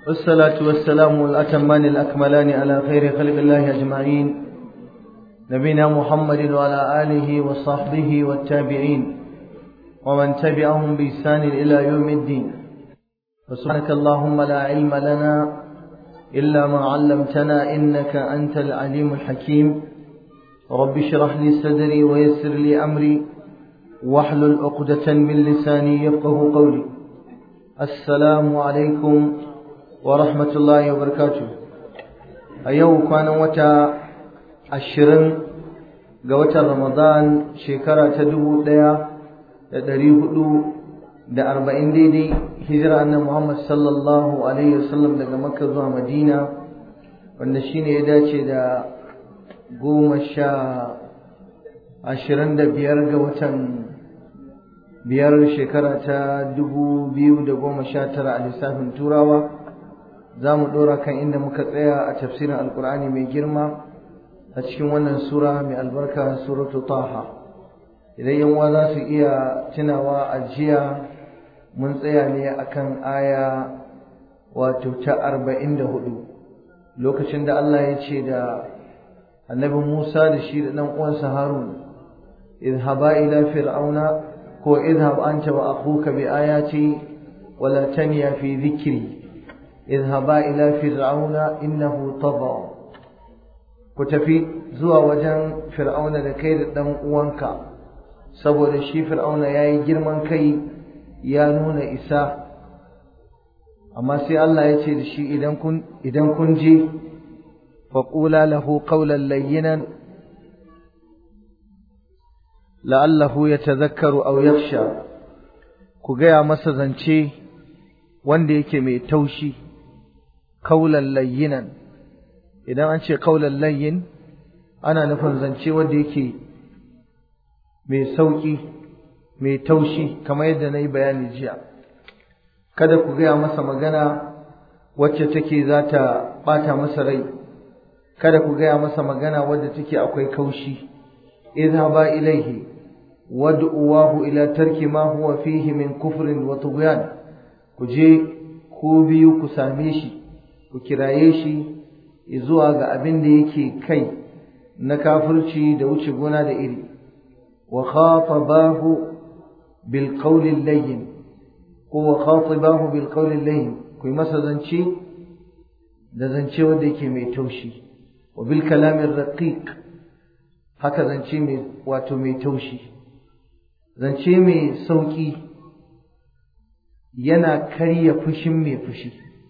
والصلاة والسلام الأتمان الأكملان على خير خلق الله أجمعين نبينا محمد وعلى آله وصحبه والتابعين ومن تبعهم بإحسان إلى يوم الدين فسبحانك اللهم لا علم لنا إلا ما علمتنا إنك أنت العليم الحكيم رب اشرح لي صدري ويسر لي أمري واحلل عقدة من لساني يفقه قولي السلام عليكم ورحمة الله وبركاته أيوه كان وتا عشرين قوة رمضان شكرا تدو ليا دري هدو da arba'in daidai hijira annan Muhammad sallallahu alaihi wasallam daga Makka zuwa Madina wanda shine ya dace da goma sha ashirin da biyar ga watan biyar shekara ta dubu biyu da goma sha tara a lissafin turawa za mu ɗora kan inda muka tsaya a tafsirin alkur'ani mai girma a cikin wannan sura mai albarka suratu taha idan yan za su iya tunawa a jiya mun tsaya ne akan aya wato ta arba'in da hudu lokacin da Allah ya ce da annabi Musa da shi da ɗan uwansa Harun idhaba ila fir'auna ko idhab anta wa akhuka bi ayati wala taniya fi dhikri idhaba ila fir'auna innahu tagha ku tafi zuwa wajen fir'auna da kai da ɗan uwanka saboda shi fir'auna yayi girman kai ya nuna isa amma sai Allah ya ce da shi idan kun idan kun je faqula lahu qawlan layyinan la'allahu yatadhakkaru aw yakhsha ku gaya masa zance wanda yake mai taushi qawlan layyinan idan an ce qawlan layyin ana nufin zance wanda yake mai sauki mai taushi kamar yadda na yi bayani jiya kada ku gaya masa magana wacce take za ta ɓata masa rai kada ku gaya masa magana wadda take akwai kaushi idhaba ilaihi wad'uwahu ila tarki ma huwa fihi min kufrin wa tughyan ku je ku biyu ku same shi ku kiraye shi zuwa ga abin da yake kai na kafirci da wuce gona da iri wa khatabahu بالقول اللين هو خاطباه بالقول اللين كي مسا زنشي da zance wanda yake mai taushi wa bil kalamin raqiq haka zance mai wato mai taushi zance mai sauki yana karya fushin mai fushi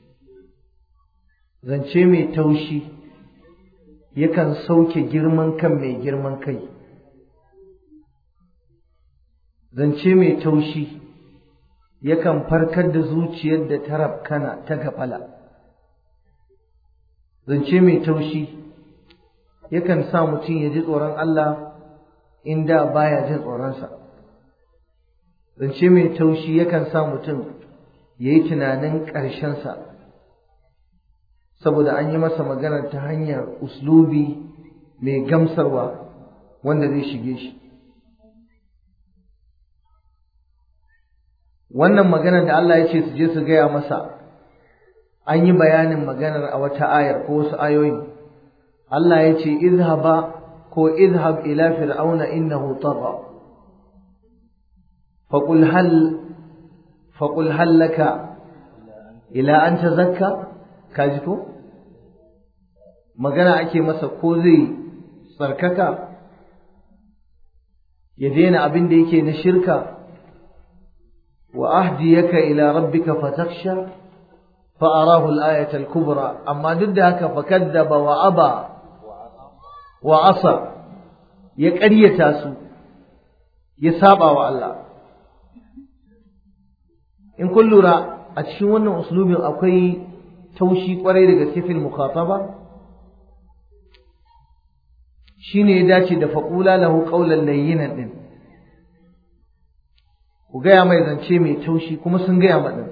zance mai taushi yakan sauke girman kan mai girman kai zance mai taushi yakan farkar da zuciyar da ta rabkana ta gafala zance mai taushi yakan sa mutum ya ji tsoron Allah inda baya jin tsoronsa zance mai taushi yakan sa mutum ya yi tunanin ƙarshensa saboda an yi masa magana ta hanyar uslubi mai gamsarwa wanda zai shige shi wannan maganar da Allah ya ce su je su gaya masa an yi bayanin maganar a wata ayar ko wasu ayoyi Allah ya ce izhaba ko izhab ila fir'auna innahu tagha faqul hal faqul hal laka ila an tazakka kaji ko magana ake masa ko zai tsarkaka ya daina abin da yake na shirka وأهديك إلى ربك فتخشى فأراه الآية الكبرى أما ضدك فكذب وأبى وعصى يكري تاسو يسابع والله إن كل را أتشون أسلوب أكوي توشي قرير في المخاطبة shine ya dace da faƙula lahu qawlan layyinan din ku gaya mai zance mai taushi kuma sun gaya maɗin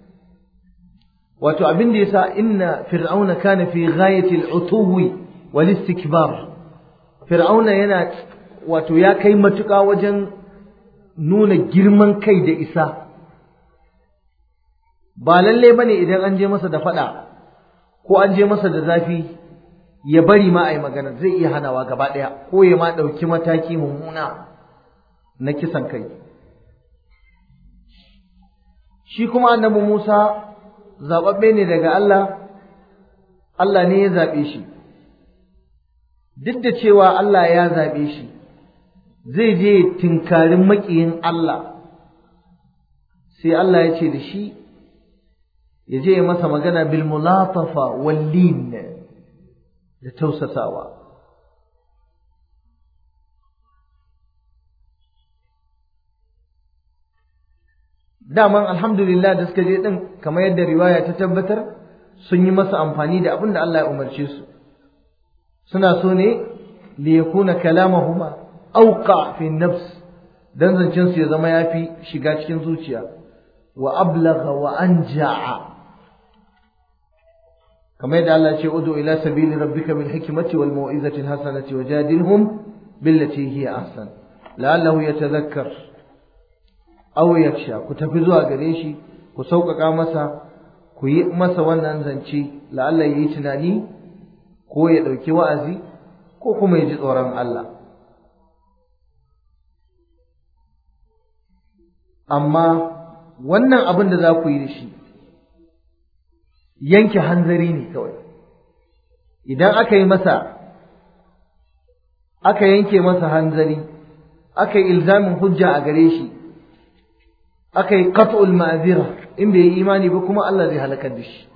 wato abin da yasa inna fir'auna kana fi ghayati al-utuwi wal istikbar fir'auna yana wato ya kai matuƙa wajen nuna girman kai da isa ba lalle bane idan an je masa da faɗa ko an je masa da zafi ya bari ma a yi magana zai iya hanawa gaba ɗaya ko ya ma ɗauki mataki mummuna na kisan kai shi kuma annabi Musa zaɓaɓɓe ne daga Allah Allah ne ya zaɓe shi duk da cewa Allah ya zaɓe shi zai je tinkarin maƙiyin Allah sai Allah ya ce da shi ya je ya masa magana bil mulatafa wallin da tausasawa daman alhamdulillah da suka je din kamar yadda riwaya ta tabbatar sun yi masa amfani da abin da Allah ya umarce su suna so ne li yakuna kalamahuma auqa fi nafs dan zancen su ya zama yafi shiga cikin zuciya wa ablagha wa anja'a kamar yadda Allah ya ce udu ila sabili rabbika bil hikmati wal mau'izati al hasanati wajadilhum billati hiya ahsan la'allahu yatadhakkar aw yaksha ku tafi zuwa gare shi ku sauƙaƙa masa ku yi masa wannan zance la'alla ya yi tunani ko ya ɗauki wa'azi ko kuma ya ji tsoron Allah amma wannan abin da za ku yi da shi yanke hanzari ne kawai idan aka yi masa aka yanke masa hanzari aka yi ilzamin hujja a gare shi aka yi qat'ul ma'zira in bai yi imani ba kuma Allah zai halakar da shi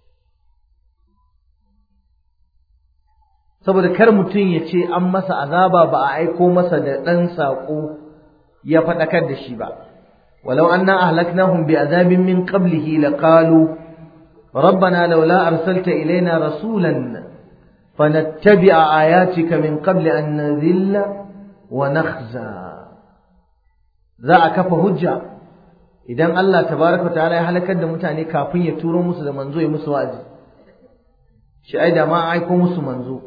saboda kar mutum ya ce an masa azaba ba a aiko masa da ɗan saƙo ya faɗakar da shi ba walau anna ahlaknahum bi azabin min qablihi laqalu ربنا لولا أرسلت إلينا رسولا فنتبع آياتك من قبل أن نذل ونخزى za a kafa hujja idan Allah tabaraka ta'ala ya halakar da mutane kafin ya turo musu da manzo ya musu wa'azi shi ai da ma aiko musu manzo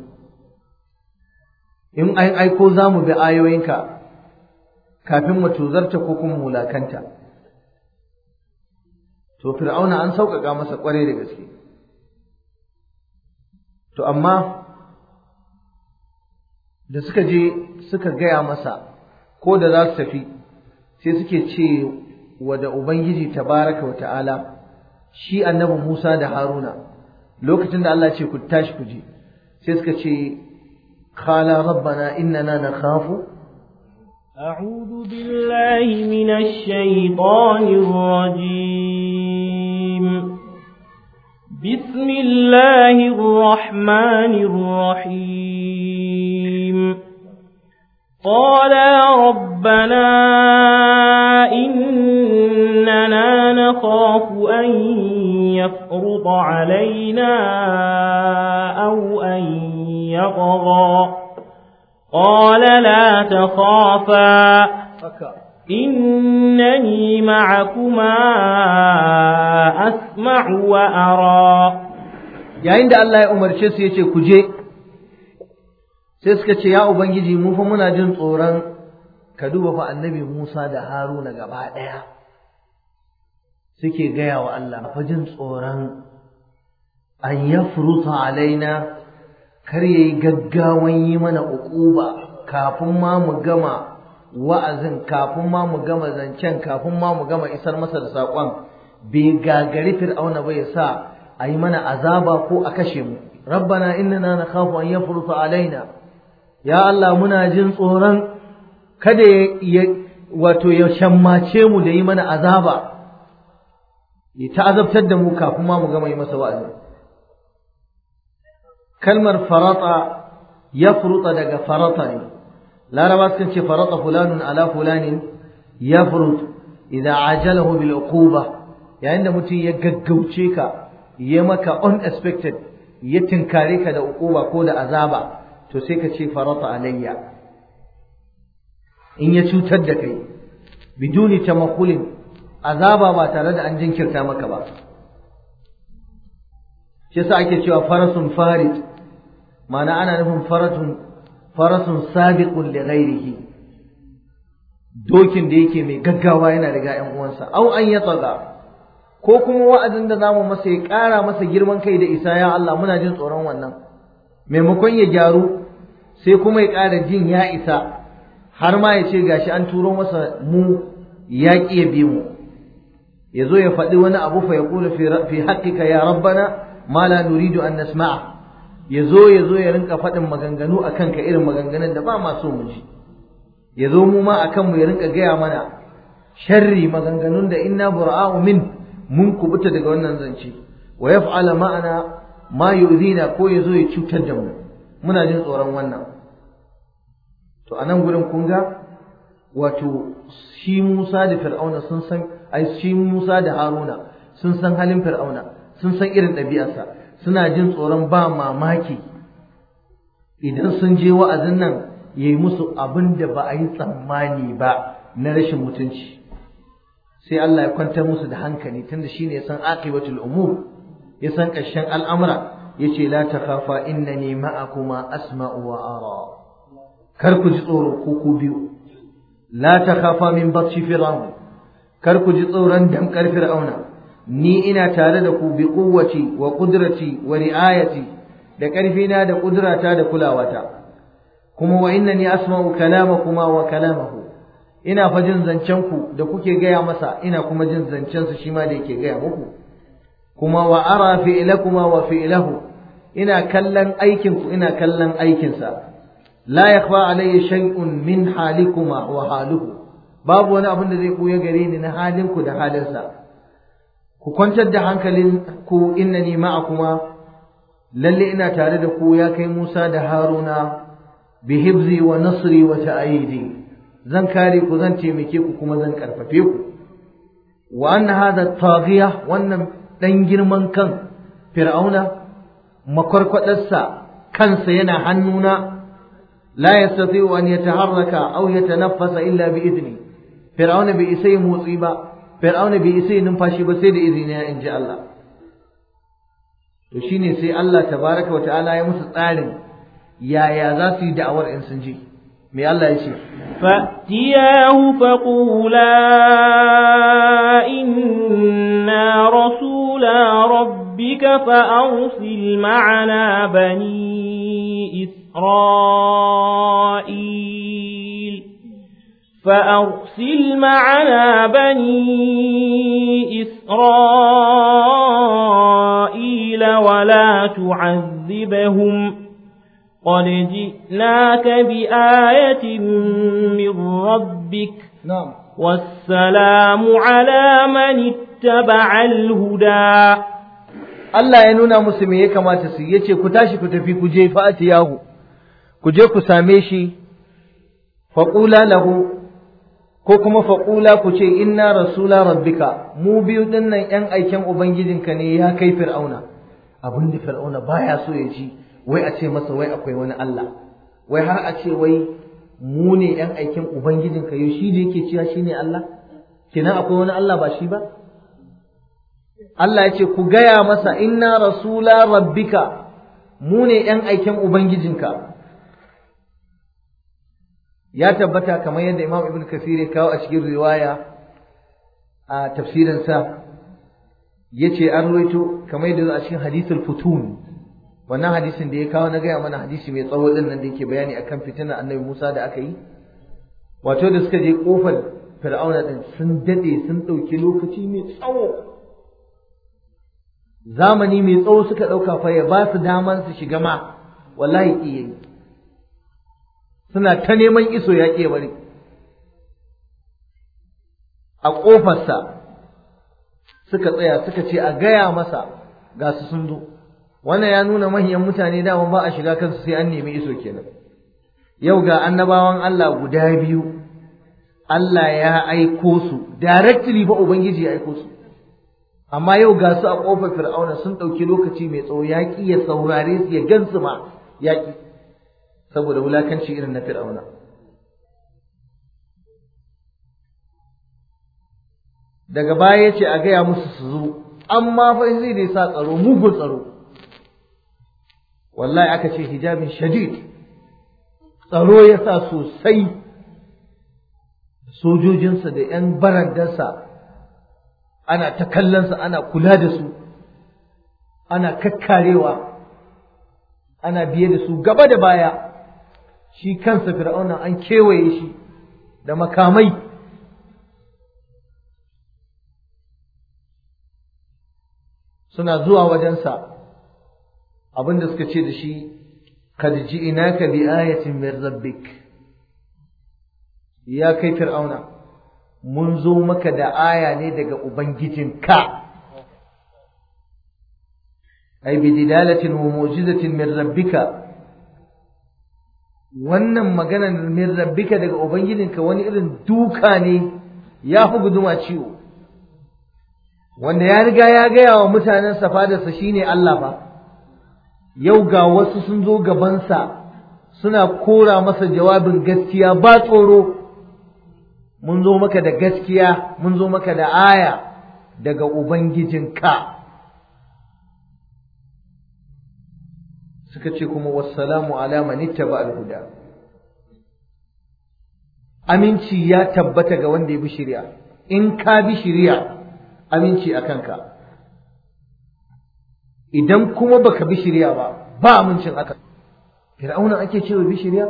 in an aiko za mu bi ayoyinka kafin mu tuzarta ko kuma mulakanta to fir'auna an sauƙaƙa masa ƙwarai da gaske to amma da suka je suka gaya masa ko da za su tafi sai suke ce wa da ubangiji tabaraka wa ta'ala shi annabi Musa da Haruna lokacin da Allah ce ku tashi ku je sai suka ce qala rabbana innana nakhafu أعوذ بالله من الشيطان الرجيم بسم الله الرحمن الرحيم قالا ربنا إننا نخاف أن يفرط علينا أو أن يطغى قال لا تخافا إنني معكما أسمع وأرى yayin da Allah ya umarce su yace ku je sai suka ce ya ubangiji mu fa muna jin tsoron ka duba fa annabi Musa da Haruna gaba daya suke gaya wa Allah fa jin tsoron an yafruta alaina kar yayi gaggawan yi mana uquba kafin ma mu gama wa'azin kafin ma mu gama zancen kafin ma mu gama isar masa da saƙon bai gagari fir'auna ba ya sa a yi mana azaba ko a kashe mu rabbana innana nakhafu an yafruta alaina ya Allah muna jin tsoron kada ya wato ya shammace mu da yi mana azaba ya ta'azabtar da mu kafin ma mu gama yi masa wa'azi kalmar farata ya furuta daga farata ne laraba sukan ce farata fulanun ala fulanin ya furut idan ajalahu bil uquba yayin da mutum ya gaggauce ka ya maka unexpected ya tinkare ka da uquba ko da azaba to sai ka ce farata alayya in ya cutar da kai biduni tamakulin azaba ba tare da an jinkirta maka ba shi yasa ake cewa farasun farid ma'ana ana nufin faratun farasun sabiqun li ghairihi dokin da yake mai gaggawa yana riga ƴan uwansa au an ya tsaga ko kuma wa'azin da zamu masa ya ƙara masa girman kai da isa ya Allah muna jin tsoron wannan maimakon ya gyaru sai kuma ya ƙara jin ya isa har ma ya ce gashi an turo masa mu ya ƙi ya bi mu ya zo ya faɗi wani abu fa ya ƙula fi haƙƙika ya rabbana ma la nuridu an nasma'a ya zo ya zo ya rinka faɗin maganganu a kanka irin maganganun da ba ma so mu ji ya zo mu ma a kanmu ya rinka gaya mana sharri maganganun da inna bura'u min mun kubuta daga wannan zance wa yaf'ala ma'ana ma yu'zina ko ya zo ya cutar da mu muna jin tsoron wannan to anan gurin kun ga wato shi Musa da Fir'auna sun san ai shi Musa da Haruna sun san halin Fir'auna sun san irin ɗabi'arsa suna jin tsoron ba mamaki idan sun je wa'azin nan ya yi musu abin da ba a yi tsammani ba na rashin mutunci sai Allah ya kwantar musu da hankali tunda shi ne ya san aqibatul umur ya san ƙarshen al'amura ya ce la takhafa innani ma'akuma asma'u wa ara kar ku ji tsoro ko ku biyu la takhafa min batshi fir'aun kar ku ji tsoron damkar fir'auna ni ina tare da ku bi quwwati wa qudrati wa ri'ayati da ƙarfina da ƙudrata da kulawata kuma wa innani asma'u kalamakuma wa kalamahu ina fa jin zancen ku da kuke gaya masa ina kuma jin zancen su shi ma da yake gaya muku kuma wa ara fi'lakuma wa fi'lahu ina kallon aikin ku ina kallon aikin sa la yakhfa alayya shay'un min halikuma wa haluhu babu wani abin da zai koya gare ni na halin ku da halinsa ku kwantar da hankalin ku innani ma'akuma lalle ina tare da ku ya kai Musa da Haruna bi hibzi wa nasri wa ta'idi zan kare ku zan taimake ku kuma zan karfafe ku wa anna hadha taghiya wannan dan girman kan fir'auna makwarkwadarsa kansa yana hannuna la yastati'u an yataharraka aw yatanaffasa illa bi idni fir'auna bai isa motsi ba fir'auna bai isa numfashi ba sai da izini ya inji Allah to shine sai Allah tabaraka wa ta'ala ya musu tsarin yaya za su yi da'awar in sun ji me Allah ya ce فأتياه فقولا إنا رسولا ربك فأرسل معنا بني إسرائيل فأرسل معنا بني إسرائيل ولا تعذبهم قد جئناك بآية من ربك na'am والسلام على من اتبع الهدى Allah ya nuna musu me ya kamata su yi yace ku tashi ku tafi ku je fa'atiyahu ku je ku same shi faqula lahu ko kuma faqula ku ce inna rasula rabbika mu biyu dinnan yan aiken ubangijinka ne ya kai fir'auna abin da fir'auna baya so ya ji wai a ce masa wai akwai wani Allah wai har a ce wai mu ne yan aiken ubangijinka yau shi da yake cewa shine Allah kenan akwai wani Allah ba shi ba Allah ya ce ku gaya masa inna rasula rabbika mu ne ‘yan aiken Ubangijinka. Ya tabbata kamar yadda Imam Ibn Kasir ya kawo a cikin riwaya a tafsirinsa ya ce an ruwaito kamar yadda a cikin hadisul futun wannan hadisin da ya kawo na gaya mana hadisi mai tsawo din nan da yake bayani akan fitinar annabi Musa da aka yi wato da suka je kofar fir'auna din sun dade sun ɗauki lokaci mai tsawo zamani mai tsawo suka ɗauka fa ya ba su daman su shiga ma wallahi ƙi yi suna ta neman iso ya ƙe bari a ƙofarsa suka tsaya suka ce a gaya masa ga su sun zo wannan ya nuna manyan mutane dama ba a shiga kansu sai an nemi iso kenan yau ga annabawan Allah guda biyu Allah ya aiko su directly ba ubangiji ya aiko su amma yau ga su a ƙofar fir'auna sun ɗauki lokaci mai tsawo ya ƙi ya saurare su ya gansu ma ya ƙi saboda wulakanci irin na fir'auna daga baya ya ce a gaya musu su zo amma fa zai dai sa tsaro mugun tsaro wallahi aka ce hijabin shadid tsaro ya sa sosai sojojinsa da 'yan barandarsa ana ta kallonsa ana kula da su ana kakkarewa ana biye da su gaba da baya shi kansa fir'auna an kewaye shi da makamai suna zuwa wajensa abinda suka ce da shi kad ji'inaka bi ayatin min rabbik ya kai fir'auna mun zo maka da aya ne daga ubangijinka ai bi dilalatin wa mu'jizatin min rabbika wannan magana min rabbika daga ubangijinka wani irin duka ne ya fi guduma ciwo wanda ya riga ya gaya wa mutanen safadarsa shine Allah fa yau ga wasu sun zo gabansa suna kora masa jawabin gaskiya ba tsoro mun zo maka da gaskiya mun zo maka da aya daga ubangijinka suka ce kuma wassalamu ala man ittaba al-huda aminci ya tabbata ga wanda ya bi shari'a in ka bi shari'a aminci a kanka idan kuma baka bi shari'a ba ba amincin aka fir'auna ake cewa bi shari'a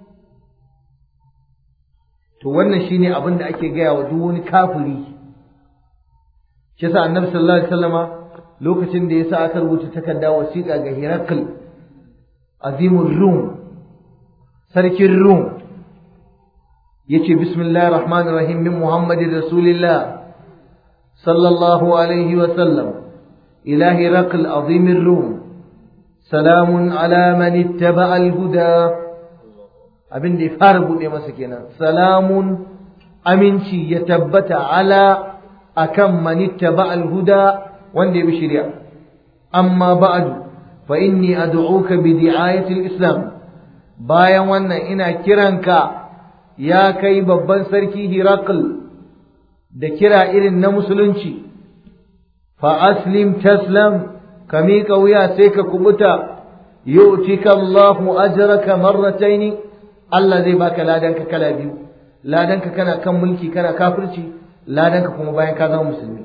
to wannan shine abin da ake gaya wa duk wani kafiri shi yasa annabi sallallahu alaihi wasallama lokacin da yasa aka rubuta takarda wasiƙa ga Hirakl azimur rum sarkin rum yace bismillahir rahmanir rahim min muhammadin rasulillah sallallahu alaihi wa sallam ila Hirakl azimir rum salamun ala man ittaba'a al-huda abin da ya fara buɗe masa kenan salamun aminci ya tabbata ala akan manitta ba'al huda wanda ya bi shari'a amma ba'du fa inni ad'uka bi di'ayati al-islam bayan wannan ina kiranka ya kai babban sarki Hirakl da kira irin na musulunci fa aslim taslam ka miƙa wuya sai ka kubuta yu'tika Allahu ajraka marrataini Allah zai baka ladanka kala biyu ladanka kana kan mulki kana kafirci ladanka kuma bayan ka zama musulmi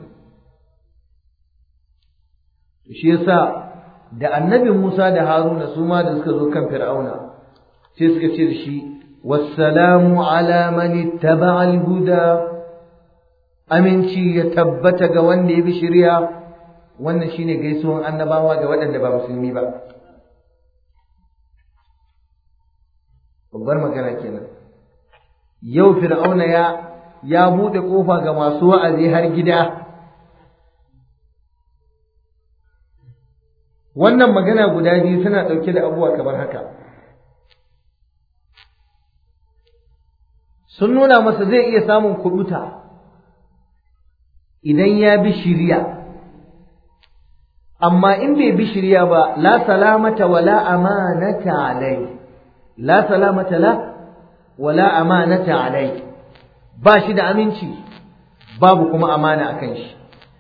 shi yasa da annabi Musa da Haruna su ma da suka zo kan Fir'auna sai suka ce da shi wassalamu ala man ittaba'a al-huda aminci ya tabbata ga wanda ya bi shari'a wannan shine gaisuwan annabawa ga waɗanda ba musulmi ba babbar magana kenan yau fir'auna ya ya bude kofa ga masu wa'azi har gida wannan magana guda biyu suna ɗauke da abubuwa kamar haka sun nuna masa zai iya samun kubuta idan ya bi shiriya amma in bai bi shiriya ba la salamata wala amanata alai la salamata la wala amanata alai ba shi da aminci babu kuma amana akan shi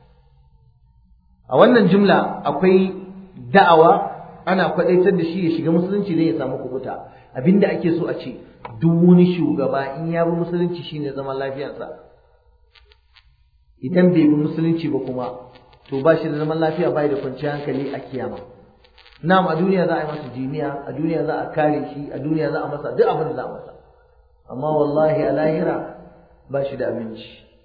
a wannan jumla akwai da'awa ana kwadaitar da shi ya shiga musulunci zai ya samu kubuta abinda ake so a ce duk wani shugaba in ya bi musulunci shine zaman lafiyarsa idan bai bi musulunci ba kuma to ba shi da zaman lafiya bai da kwanciyar hankali a kiyama na'am a duniya za a yi masa jiniya a duniya za a kare shi a duniya za a masa duk abin da za a masa amma wallahi a lahira ba shi da aminci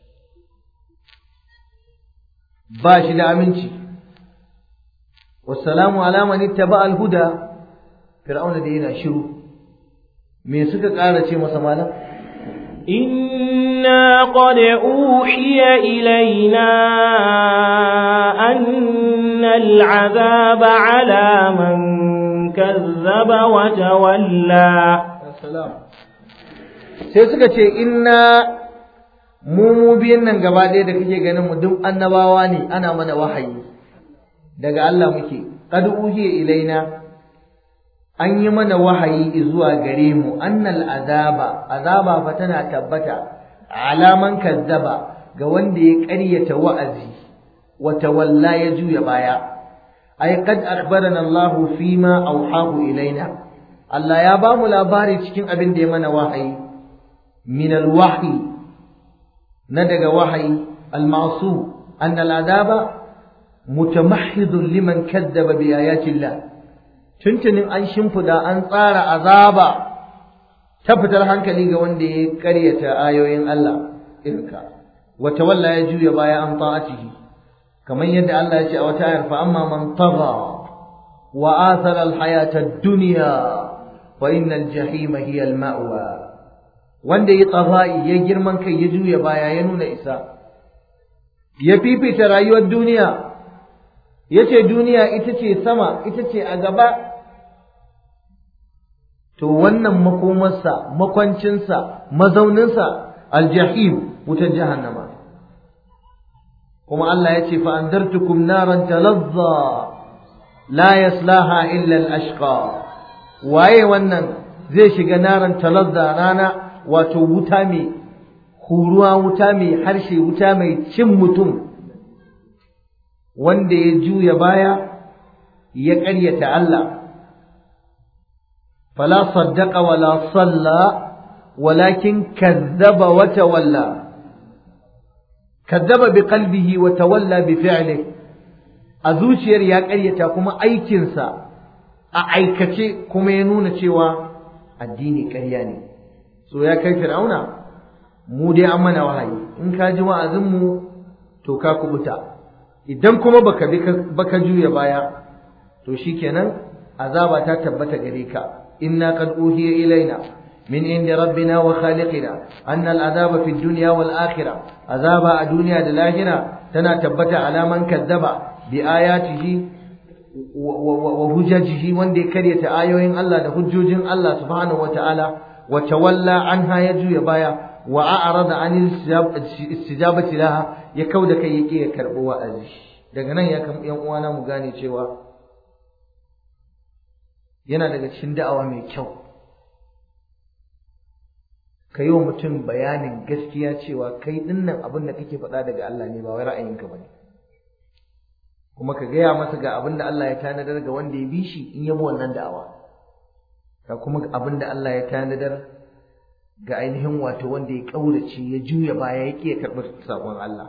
ba shi da aminci wassalamu ala man ittaba al-huda fir'auna da yana shiru me suka ƙara ce masa malam إنا قد أوحي إلينا أن العذاب على من كذب وتولى sai suka ce inna mu mu biyan nan gaba ɗaya da kake ganin mu duk annabawa ne ana mana wahayi daga Allah muke qad uhiya ilaina an yi mana wahayi zuwa gare mu annal azaba azaba fa tana tabbata alaman kazzaba ga wanda ya ƙaryata wa'azi wa tawalla ya juya baya ay qad akhbarana Allah fima awhahu ilaina Allah ya ba mu labari cikin abin da ya mana wahayi min alwahyi na daga wahayi almasu anna al'azaba mutamahhidun liman kaddaba bi ayati Allah tuntunin an shimfida an tsara azaba ta fitar hankali ga wanda ya karyata ayoyin Allah irka wa tawalla ya juya baya an ta'atihi kamar yadda Allah ya ce a wata ayar fa amma man tagha wa athara al-hayata ad-dunya fa innal jahima hiya al-ma'wa wanda ya tsafa'i ya girman kai ya juya baya ya nuna isa ya fifita rayuwar duniya ya ce duniya ita ce sama ita ce a gaba to wannan makomarsa makwancinsa mazauninsa aljahim wutar jahannama kuma Allah ya ce fa'andartukum naran talazza la yaslaha illa al-ashqa waye wannan zai shiga naran talazza rana wato wuta mai huruwa wuta mai harshe wuta mai cin mutum wanda ya juya baya ya ƙaryata Allah fala saddaqa wala salla walakin kazzaba wa tawalla kazzaba bi qalbihi wa tawalla bi fi'lihi a zuciyar ya ƙaryata kuma aikinsa a aikace kuma ya nuna cewa addini ƙarya ne so ya kai fir'auna mu dai an mana wahayi in ka ji wa'azinmu to ka kubuta idan kuma baka bi baka juya baya to shikenan azaba ta tabbata gare ka inna qad uhiya ilaina min inda rabbina wa khaliqina anna al'azaba fi dunya wal akhirah azaba a duniya da lahira tana tabbata alaman kazzaba bi ayatihi wa hujjajihi wanda ya karyata ayoyin Allah da hujjojin Allah subhanahu wa ta'ala وتولى عنها يجو يبايا وأعرض عن الاستجابة لها يكود كي يكي يكربوا وأزي daga nan ya kam yan uwana mu gane cewa yana daga cikin da'awa mai kyau ka yi wa mutum bayanin gaskiya cewa kai dinnan abin da kake faɗa daga Allah ne ba wai ra'ayinka ba ne kuma ka gaya masa ga abin da Allah ya tanadar ga wanda ya bi shi in yabo wannan da'awa ga kuma abin da Allah ya tanadar ga ainihin wato wanda ya ƙaurace ya juya baya ya ƙi ya karɓi saƙon Allah.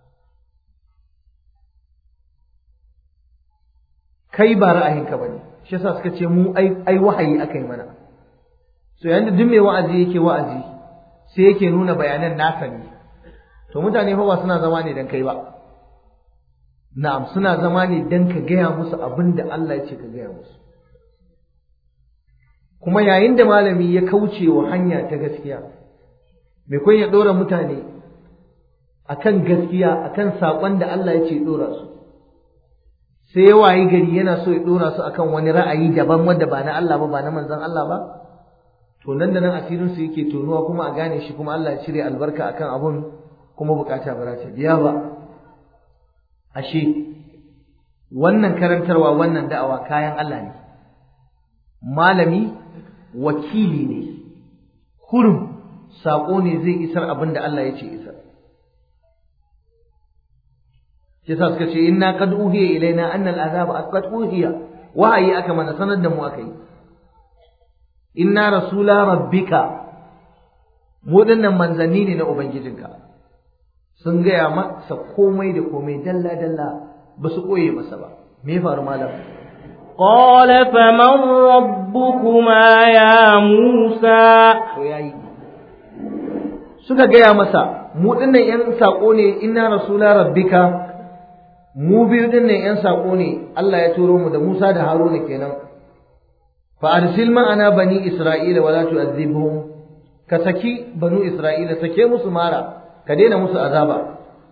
Kai ba ra'ayinka ba ne, shi yasa suka ce mu ai wahayi aka yi mana. So yayin da duk mai wa'azi yake wa'azi sai yake nuna bayanan nasa ne. To mutane fa ba suna zama ne dan kai ba. Na'am suna zama ne dan ka gaya musu abin da Allah ya ce ka gaya musu. kuma yayin da malami ya kauce wa hanya ta gaskiya mai kun ya ɗora mutane akan gaskiya akan saƙon da Allah ya ce ɗora su sai ya wayi gari yana so ya ɗora su akan wani ra'ayi daban wanda ba na Allah ba ba na manzon Allah ba to nan da nan asirin su yake tonuwa kuma a gane shi kuma Allah ya cire albarka akan abun kuma bukata ba ta biya ba ashe wannan karantarwa wannan da'awa kayan Allah ne malami wakili ne kurum saƙo ne zai isar abin da Allah ya ce isar shi sa suka ce inna qad uhiya ilaina anna al'azaba qad uhiya wahayi aka mana sanar da mu aka yi inna rasula rabbika mu dinnan manzanni ne na ubangijinka sun gaya masa komai da komai dalla dalla ba su koye masa ba me faru malam قال فمن ربكما يا موسى suka gaya masa mu dinnan yan sako ne inna rasula rabbika mu biyu dinnan yan sako ne Allah ya turo mu da Musa da Haruna kenan fa arsil ma'ana bani isra'ila wala tu'adhibhum ka saki banu isra'ila sake musu mara ka daina musu azaba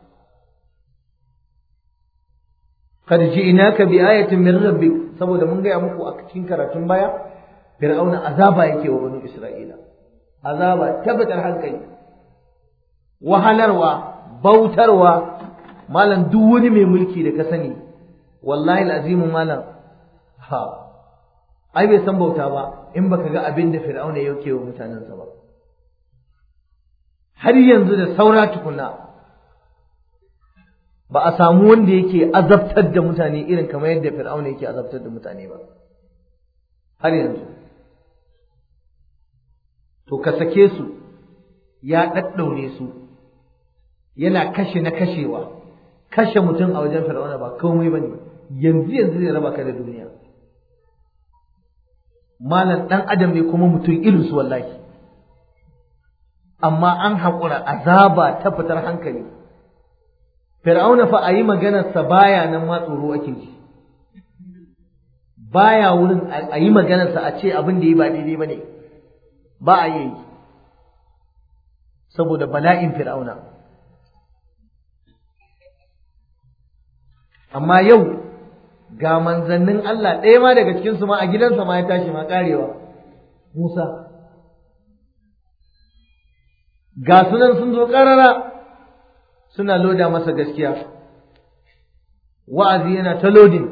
qad ji'naka bi ayatin min rabbik saboda mun gaya muku a cikin karatun baya fir'auna azaba yake wa banu isra'ila azaba tabbatar hankali wahalarwa bautarwa malam duk wani mai mulki da ka sani wallahi alazimu malam ha ai bai san bauta ba in baka ga abin da fir'auna yake wa mutanensa ba har yanzu da saura tukuna ba a samu wanda yake azabtar da mutane irin kamar yadda fir'auna yake azabtar da mutane ba har yanzu to ka sake su ya ɗaɗɗaure su yana kashe na kashewa kashe mutum a wajen fir'auna ba komai bane yanzu yanzu zai raba ka da duniya malam dan adam ne kuma mutum irin su wallahi amma an haƙura azaba ta fitar hankali fir'auna fa a yi maganarsa baya nan ma tsoro ake ji baya wurin a yi maganarsa a ce abin da yi ba daidai ba ne ba a yi saboda bala'in fir'auna amma yau ga manzannin Allah ɗaya ma daga cikinsu ma a gidansa ma ya tashi ma karewa Musa ga sunan sun zo ƙarara suna loda masa gaskiya wa'azi yana ta lodin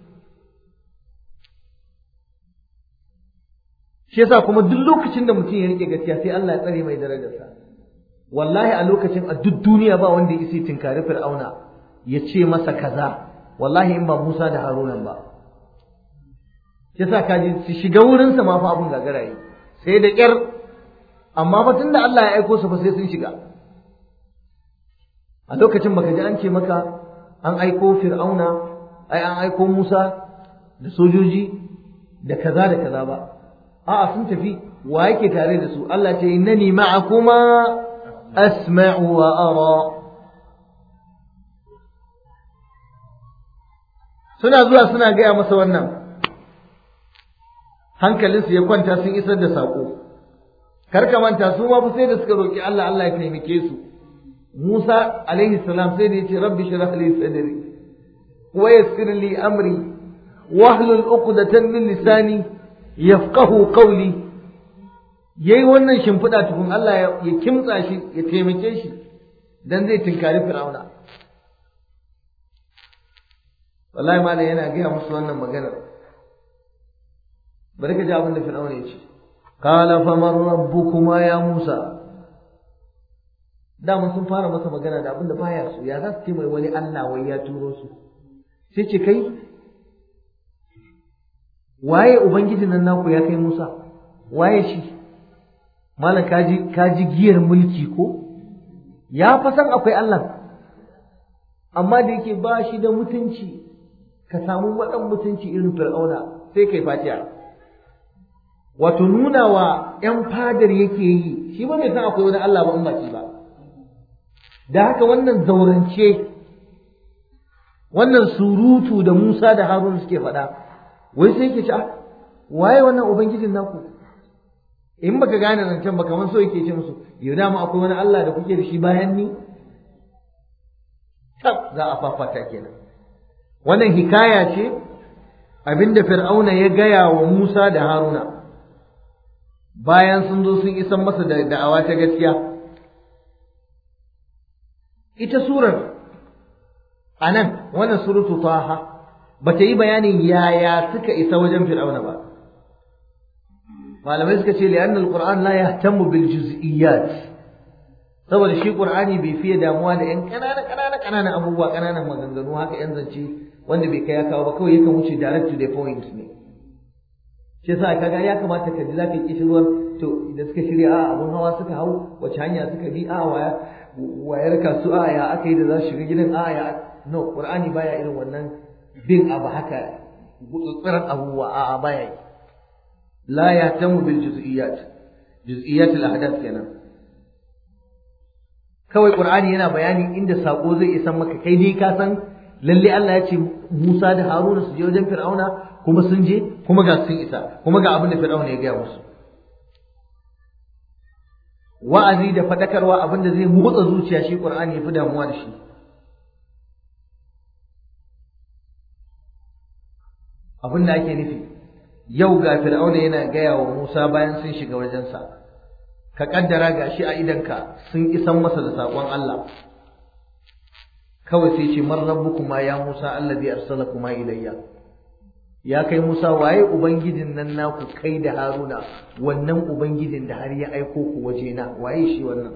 shi yasa kuma duk lokacin da mutum ya rike gaskiya sai Allah ya tsare mai darajarsa wallahi a lokacin a duk duniya ba wanda ya isi tinkari fir'auna ya ce masa kaza wallahi in ba Musa da Haruna ba shi yasa kaji su shiga wurinsa ma fa abun gagara yi sai da kyar amma fa tunda Allah ya aiko su fa sai sun shiga a lokacin baka ji an ce maka an aiko fir'auna ai an aiko Musa da sojoji da kaza da kaza ba a'a sun tafi wa yake tare da su Allah ce innani ma'akuma asma'u wa ara suna zuwa suna gaya masa wannan hankalinsu ya kwanta sun isar da saƙo kar ka manta su ma fa sai da suka roki Allah Allah ya taimake su Musa alaihi salam sai da yace rabbi shrah li sadri wa yassir li amri wahlul uqdatan min lisani yafqahu qawli yayi wannan shimfiɗa tukun Allah ya kimtsa shi ya taimake shi dan zai tinkari Fir'auna wallahi malam yana gaya musu wannan maganar bari ka ji abin da Fir'auna ya ce qala faman rabbukuma ya Musa dama sun fara masa magana da abin da baya so ya za su ce mai wani Allah wai ya turo su sai ce kai waye ubangijin nan naku ya kai Musa waye shi malam kaji kaji giyar mulki ko ya fa san akwai Allah amma da yake ba shi da mutunci ka samu wadan mutunci irin fir'auna sai kai fatiha wato nuna wa ‘yan fadar yake yi shi ba bai san akwai wani Allah ba in ba shi ba da haka wannan zaurance wannan surutu da Musa da Harun suke faɗa wai sai yake ce waye wannan ubangijin naku in baka gane zancen ba kamar so yake ce musu yau dama akwai wani Allah da kuke da shi bayan ni tab za a fafata kenan wannan hikaya ce abinda fir'auna ya gaya wa Musa da Haruna bayan sun zo sun isan masa da da'awa ta gaskiya ita surar anan wannan suratu taha bata yi bayanin yaya suka isa wajen fir'auna ba malamai suka ce li'anna alquran la yahtamu bil juz'iyyat saboda shi qur'ani bai fiye damuwa da yan kanana kanana kanana abubuwa kananan maganganu haka yan zance wanda bai kai ya kawo ba kawai yakan wuce direct to the point ne shi yasa kaga ya kamata ka ji zaka kishi ruwan to da suka shirya a abun hawa suka hau wace hanya suka bi a waya wayar kasu a ya aka yi da za su shiga gidan a ya no qur'ani baya irin wannan bin abu haka gutsutsiran abubuwa a a baya yi la yahtamu bil juz'iyat juz'iyat al ahdath kenan kawai qur'ani yana bayani inda sako zai isa maka kai dai ka san lalle Allah ya ce Musa da Haruna su je wajen Fir'auna kuma sun je kuma ga sun isa kuma ga abin da Fir'auna ya gaya musu wa'azi da fadakarwa abin da zai motsa zuciya shi Qur'ani ya fi damuwa da shi abin da ake nufi yau ga Fir'auna yana gaya wa Musa bayan sun shiga wajensa ka kaddara ga shi a idanka sun isan masa da saƙon Allah kawai sai ce man rabbukuma ya Musa allazi arsalakuma ilayya ya kai Musa waye ubangijin nan naku kai da Haruna wannan ubangijin da har ya aiko ku waje na waye shi wannan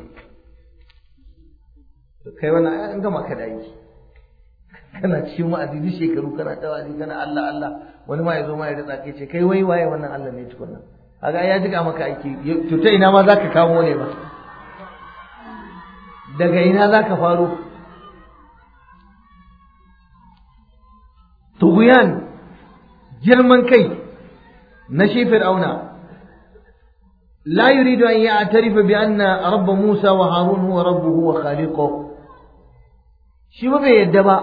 kai wannan an gama ka dai kana cikin wa'azi duk shekaru kana ta wa'azi kana Allah Allah wani ma yazo ma ya ritsa kai ce kai wai waye wannan Allah ne tukunna kaga ya jiga maka aiki to ta ina ma zaka kamo ne ba daga ina zaka faro tughyan girman kai na shi fir'auna la yuridu an ya'tarifa bi anna rabb Musa wa Harun huwa rabbuhu wa khaliquhu shi ba bai yadda ba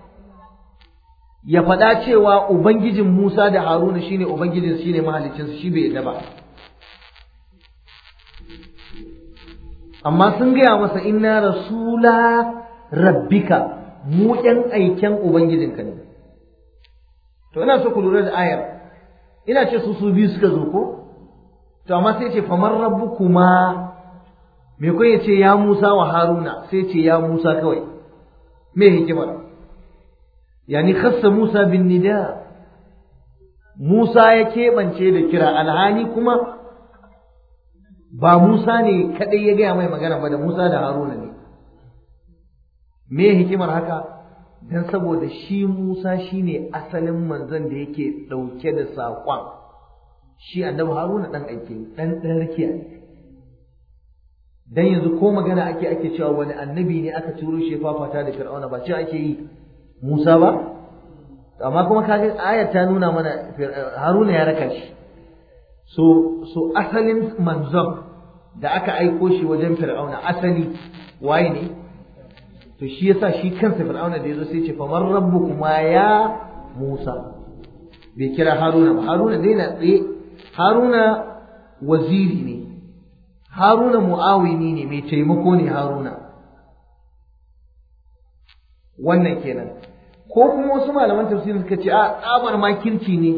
ya faɗa cewa ubangijin Musa da Haruna shine ubangijin shine mahaliccinsa shi bai yadda ba amma sun gaya masa inna rasula rabbika mu ɗan aiken ubangijinka ne to ina so ku lura da ayar ina ce su su biyu suka zo ko to amma sai ce famar rabbukuma me kun ya ce ya Musa wa Haruna sai ce ya Musa kawai me hikimar yani khassa Musa bin nida Musa ya keɓance da kira alhani kuma ba Musa ne kaɗai ya gaya mai magana ba da Musa da Haruna ne me hikimar haka dan saboda shi Musa shine asalin manzon da yake ɗauke da saƙon shi annabi Haruna ɗan aike ɗan ɗan rakiya ne dan yanzu ko magana ake ake cewa wani annabi ne aka turo shi fafata da Fir'auna ba ce ake yi Musa ba amma kuma kaga ayar ta nuna mana Haruna ya raka shi so so asalin manzon da aka aiko shi wajen Fir'auna asali waye ne to shi yasa shi kansa Fir'auna da yazo sai ce famar rabbukuma ya Musa bai kira Haruna ba Haruna dai na tsaye Haruna waziri ne Haruna mu'awini ne mai taimako ne Haruna wannan kenan ko kuma wasu malaman tafsiri suka ce a tsabar makirci ne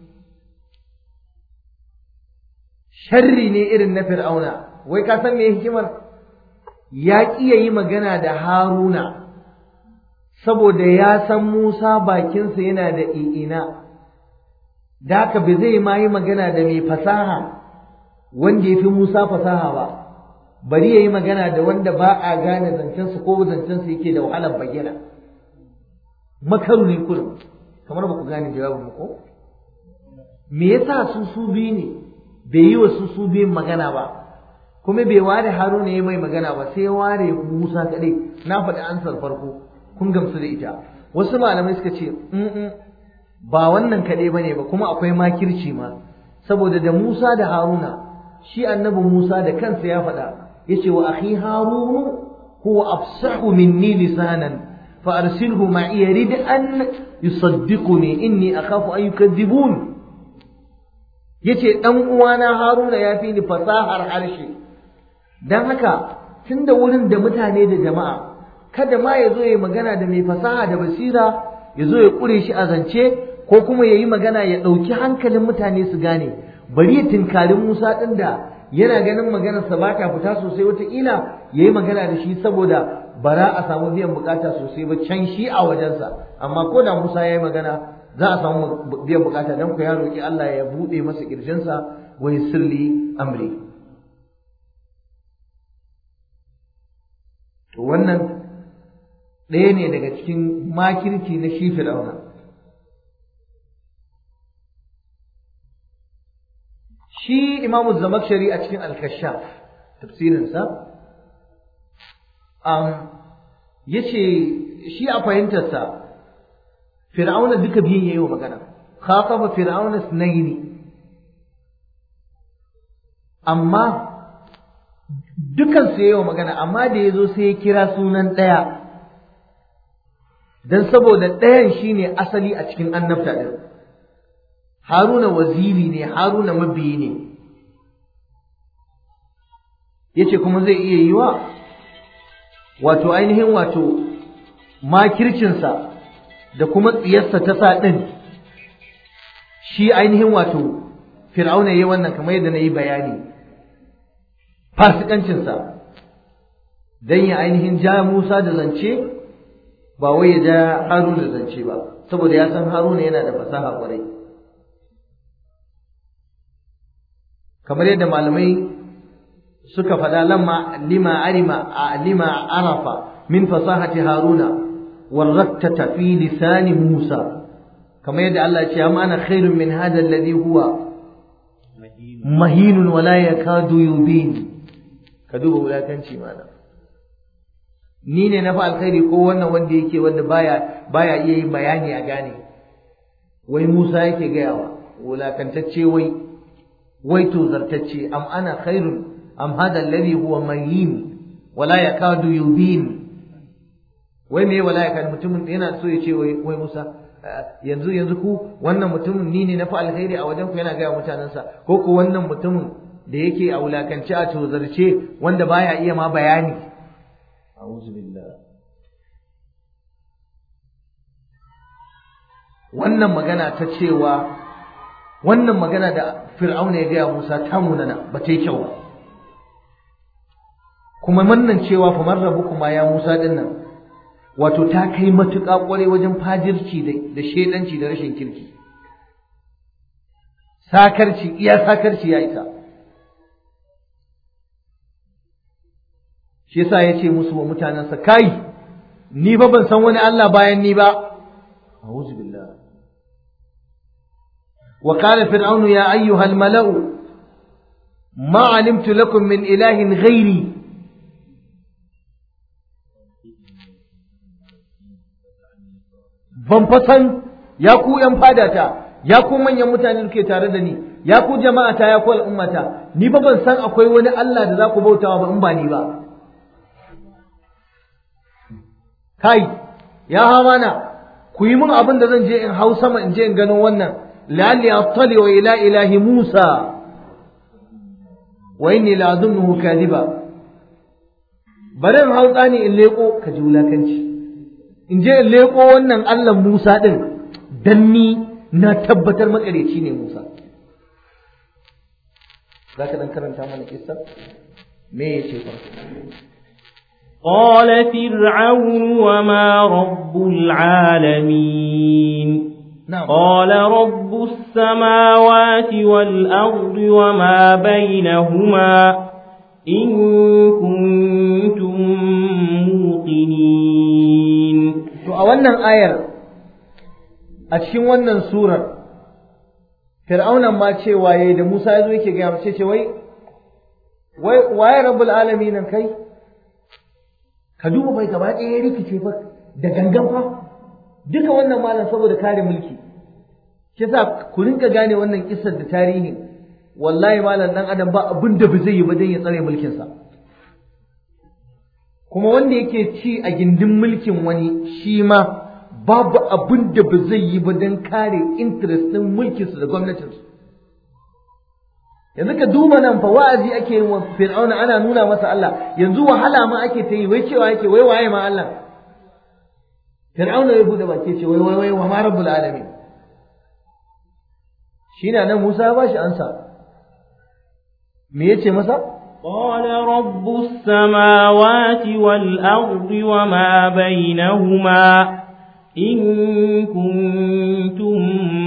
sharri ne irin na fir'auna wai ka san me hikimar ya ƙiya yi magana da haruna saboda ya san musa bakinsa yana da i'ina da haka ba zai ma yi magana da mai fasaha wanda ya fi musa fasaha ba bari ya yi magana da wanda ba a gane zancensa ko zancensa yake da wahalar bayyana makaru ne kurum kamar ba ku gane jawabin ko me yasa su su biyu ne bai yi wa su su biyun magana ba kuma bai ware haruna ya mai magana ba sai ware musa kaɗai na faɗi ansar farko kun gamsu da ita wasu malamai suka ce ba wannan kaɗai ba ne ba kuma akwai makirci ma saboda da musa da haruna shi annabi musa da kansa ya faɗa ya ce wa akhi harunu huwa afsahu minni lisanan fa arsilhu ma'i yarid an yusaddiquni inni akhafu an yukadzibun yace dan uwana Haruna ya fi ni fasahar harshe dan haka tunda wurin da mutane da jama'a kada ma ya zo ya magana da mai fasaha da basira ya zo ya kure shi a zance ko kuma ya yi magana ya ɗauki hankalin mutane su gane bari ya tinkarin Musa ɗin da yana ganin maganarsa ba ta fita sosai wataƙila ya yi magana da shi saboda bara a samu biyan bukata sosai ba can shi a wajensa amma ko da Musa ya yi magana za a samu biyan bukata don ku ya roƙi Allah ya buɗe masa ƙirjinsa wa sirli amri to wannan ɗaya ne daga cikin makirci na shi fir'auna shi imamu zamakshari a cikin al-kashaf tafsirinsa ya ce shi a fahimtarsa fir'auna duka biyun yayi wa magana khataba fir'auna sunaini amma dukan su yayi wa magana amma da yazo sai ya kira sunan ɗaya dan saboda ɗayan shine asali a cikin annabta din haruna waziri ne haruna mabiyi ne yace kuma zai iya yi wa wato ainihin wato makircinsa da kuma tsiyarsa ta sa ɗin shi ainihin wato fir'auna ya yi wannan kamar yadda na yi bayani fasikancinsa don ya ainihin ja musa da zance ba wai ya ja haruna da zance ba saboda ya san haruna yana da fasaha kwarai kamar yadda malamai suka faɗa lamma lima arima a lima arafa min fasahati haruna warrattata fi lisani musa kamar yadda Allah ya ce amma ana khairun min hada alladhi huwa mahinun wala yakadu yubin ka duba wulakanci mana ni ne na fa alkhairi ko wannan wanda yake wanda baya baya iya yin bayani a gane wai Musa yake gayawa wulakantacce wai wai to zartacce am ana khairun am hada alladhi huwa mayin wala yakadu yubin wai me wala yakadu mutumin yana so ya ce wai wai Musa yanzu yanzu ku wannan mutumin ni ne na fa alkhairi a wajen ku yana gaya mutanensa ko ku wannan mutumin da yake a wulakance a tozarce wanda baya iya ma bayani a'udhu billah wannan magana ta cewa wannan magana da fir'auna ya gaya Musa ta munana ba ta yi kyau ba kuma wannan cewa fa man rabbukuma ya Musa din nan wato ta kai matuƙa ƙwarai wajen fajirci da shedanci da rashin kirki sakarci iya sakarci ya isa shi yasa ya ce musu wa mutanensa kai ni ba ban san wani Allah bayan ni ba a'udhu billah wa qala fir'aunu ya ayyuhal mala'u ma alimtu lakum min ilahin ghairi ban fasan ya ku ‘yan fadata, ya ku manyan mutane da ke tare da ni, ya ku jama'ata, ya ku al'ummata, ni ba ban san akwai wani Allah da za ku bautawa ba in ba ni ba. Kai, ya hamana, ku yi min abin da zan je in hau sama in je in gano wannan, lalli attali wa ila ilahi Musa, wa inni la azunnuhu kadiba. Bari in hau tsani in leƙo ka ji wulakanci. in je in leƙo wannan Allah Musa ɗin dan ni na tabbatar makareci ne Musa. Za ka ɗan karanta mana kissa? Me ya ce farko? قال فرعون وما رب العالمين نعم قال رب السماوات والأرض وما بينهما إن كنتم موقنين To a wannan ayar a cikin wannan surar Fir'aunan ma cewa yayi da Musa ya zo yake gaya mace ce wai wai waye rabbul alamin nan kai ka duba bai gaba ɗaya ya rikice fa da gangan fa duka wannan malam saboda kare mulki shi yasa ku rinka gane wannan kissar da tarihin wallahi malam dan adam ba abin da ba zai yi ba dan ya tsare mulkinsa sa kuma wanda yake ci a gindin mulkin wani shi ma babu abin da ba zai yi ba don kare interest ɗin mulkinsu da gwamnatinsu yanzu ka duba nan fa wa'azi ake yin wa fir'auna ana nuna masa Allah yanzu wahala ma ake ta yi wai cewa yake wai waye ma Allah fir'auna ya bude baki ce wai wai wai wa ma rabbul alamin shi na nan Musa ya bashi ansa me yace masa قال رب السماوات والأرض وما بينهما إن كنتم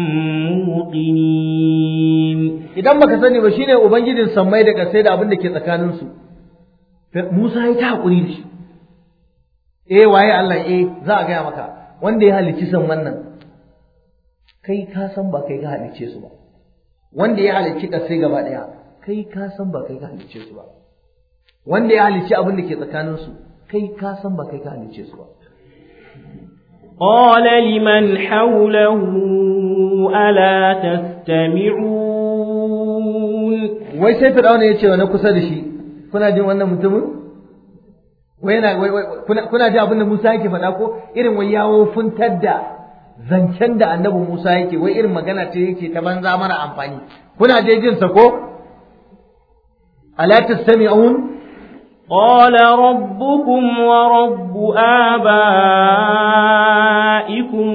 موقنين idan baka sani ba shine ubangijin sammai da kasai da abin da ke tsakanin su Musa ya ta hakuri da shi eh waye Allah eh za a gaya maka wanda ya halicci san wannan kai ka san ba kai ka halicce su ba wanda ya halicci kasai gaba daya kai ka san ba kai ka halicce su ba wanda ya halicci abin da ke tsakanin su kai ka san ba kai ka halicce su ba قال لمن حوله ألا تستمعون wai sai fir'auna ya ce wa na kusa da shi kuna jin wannan mutumin wai yana wai wai kuna kuna jin abin da Musa yake faɗa ko irin wai yawo funtar da zancen da annabi Musa yake wai irin magana ce yake ta banza mara amfani kuna je jin sa ko ala tastami'un قال ربكم ورب آبائكم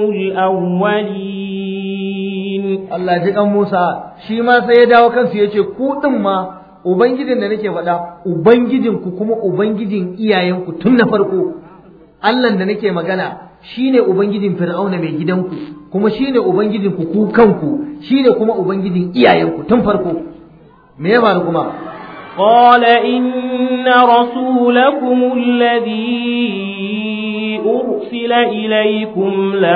الأولين Allah ji kan Musa shi ma sai ya dawo kansu ya ce ku din ma ubangijin da nake faɗa ubangijin ku kuma ubangijin iyayenku tun na farko Allah da nake magana shine ubangijin Fir'auna mai gidanku kuma shine ubangijin ku ku kanku shine kuma ubangijin iyayenku tun farko me ya faru kuma قال إن رسولكم الذي أرسل إليكم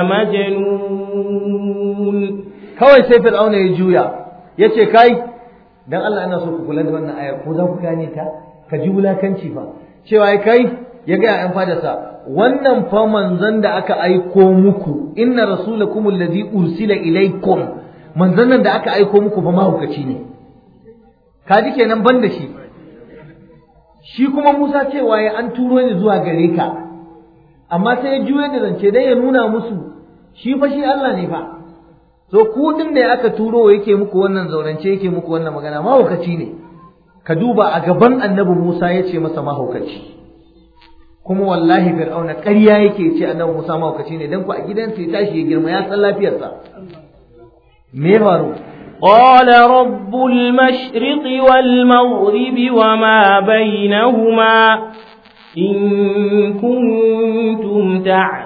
لمجنون kawai sai Fir'auna ya juya ya ce kai dan Allah ina so ku kula da wannan ayar ko za ku gane ta ka ji wulakanci fa cewa ai kai ya ga ƴan fadarsa wannan fa manzon da aka aiko muku inna rasulakum allazi ursila ilaikum manzon nan da aka aiko muku fa mahaukaci ne kaji kenan ban da shi shi kuma Musa cewa ya an turo ni zuwa gare ka amma sai ya juye da zance dai ya nuna musu shi fa shi Allah ne fa so ku din da aka turo yake muku wannan zaurance yake muku wannan magana mahaukaci ne ka duba a gaban annabi Musa ya ce masa mahaukaci kuma wallahi fir'auna ƙarya yake ce annabi Musa mahaukaci ne dan ku a gidansa ya tashi ya girma ya san lafiyarsa me ya faru قال رب المشرق والمغرب وما بينهما إن كنتم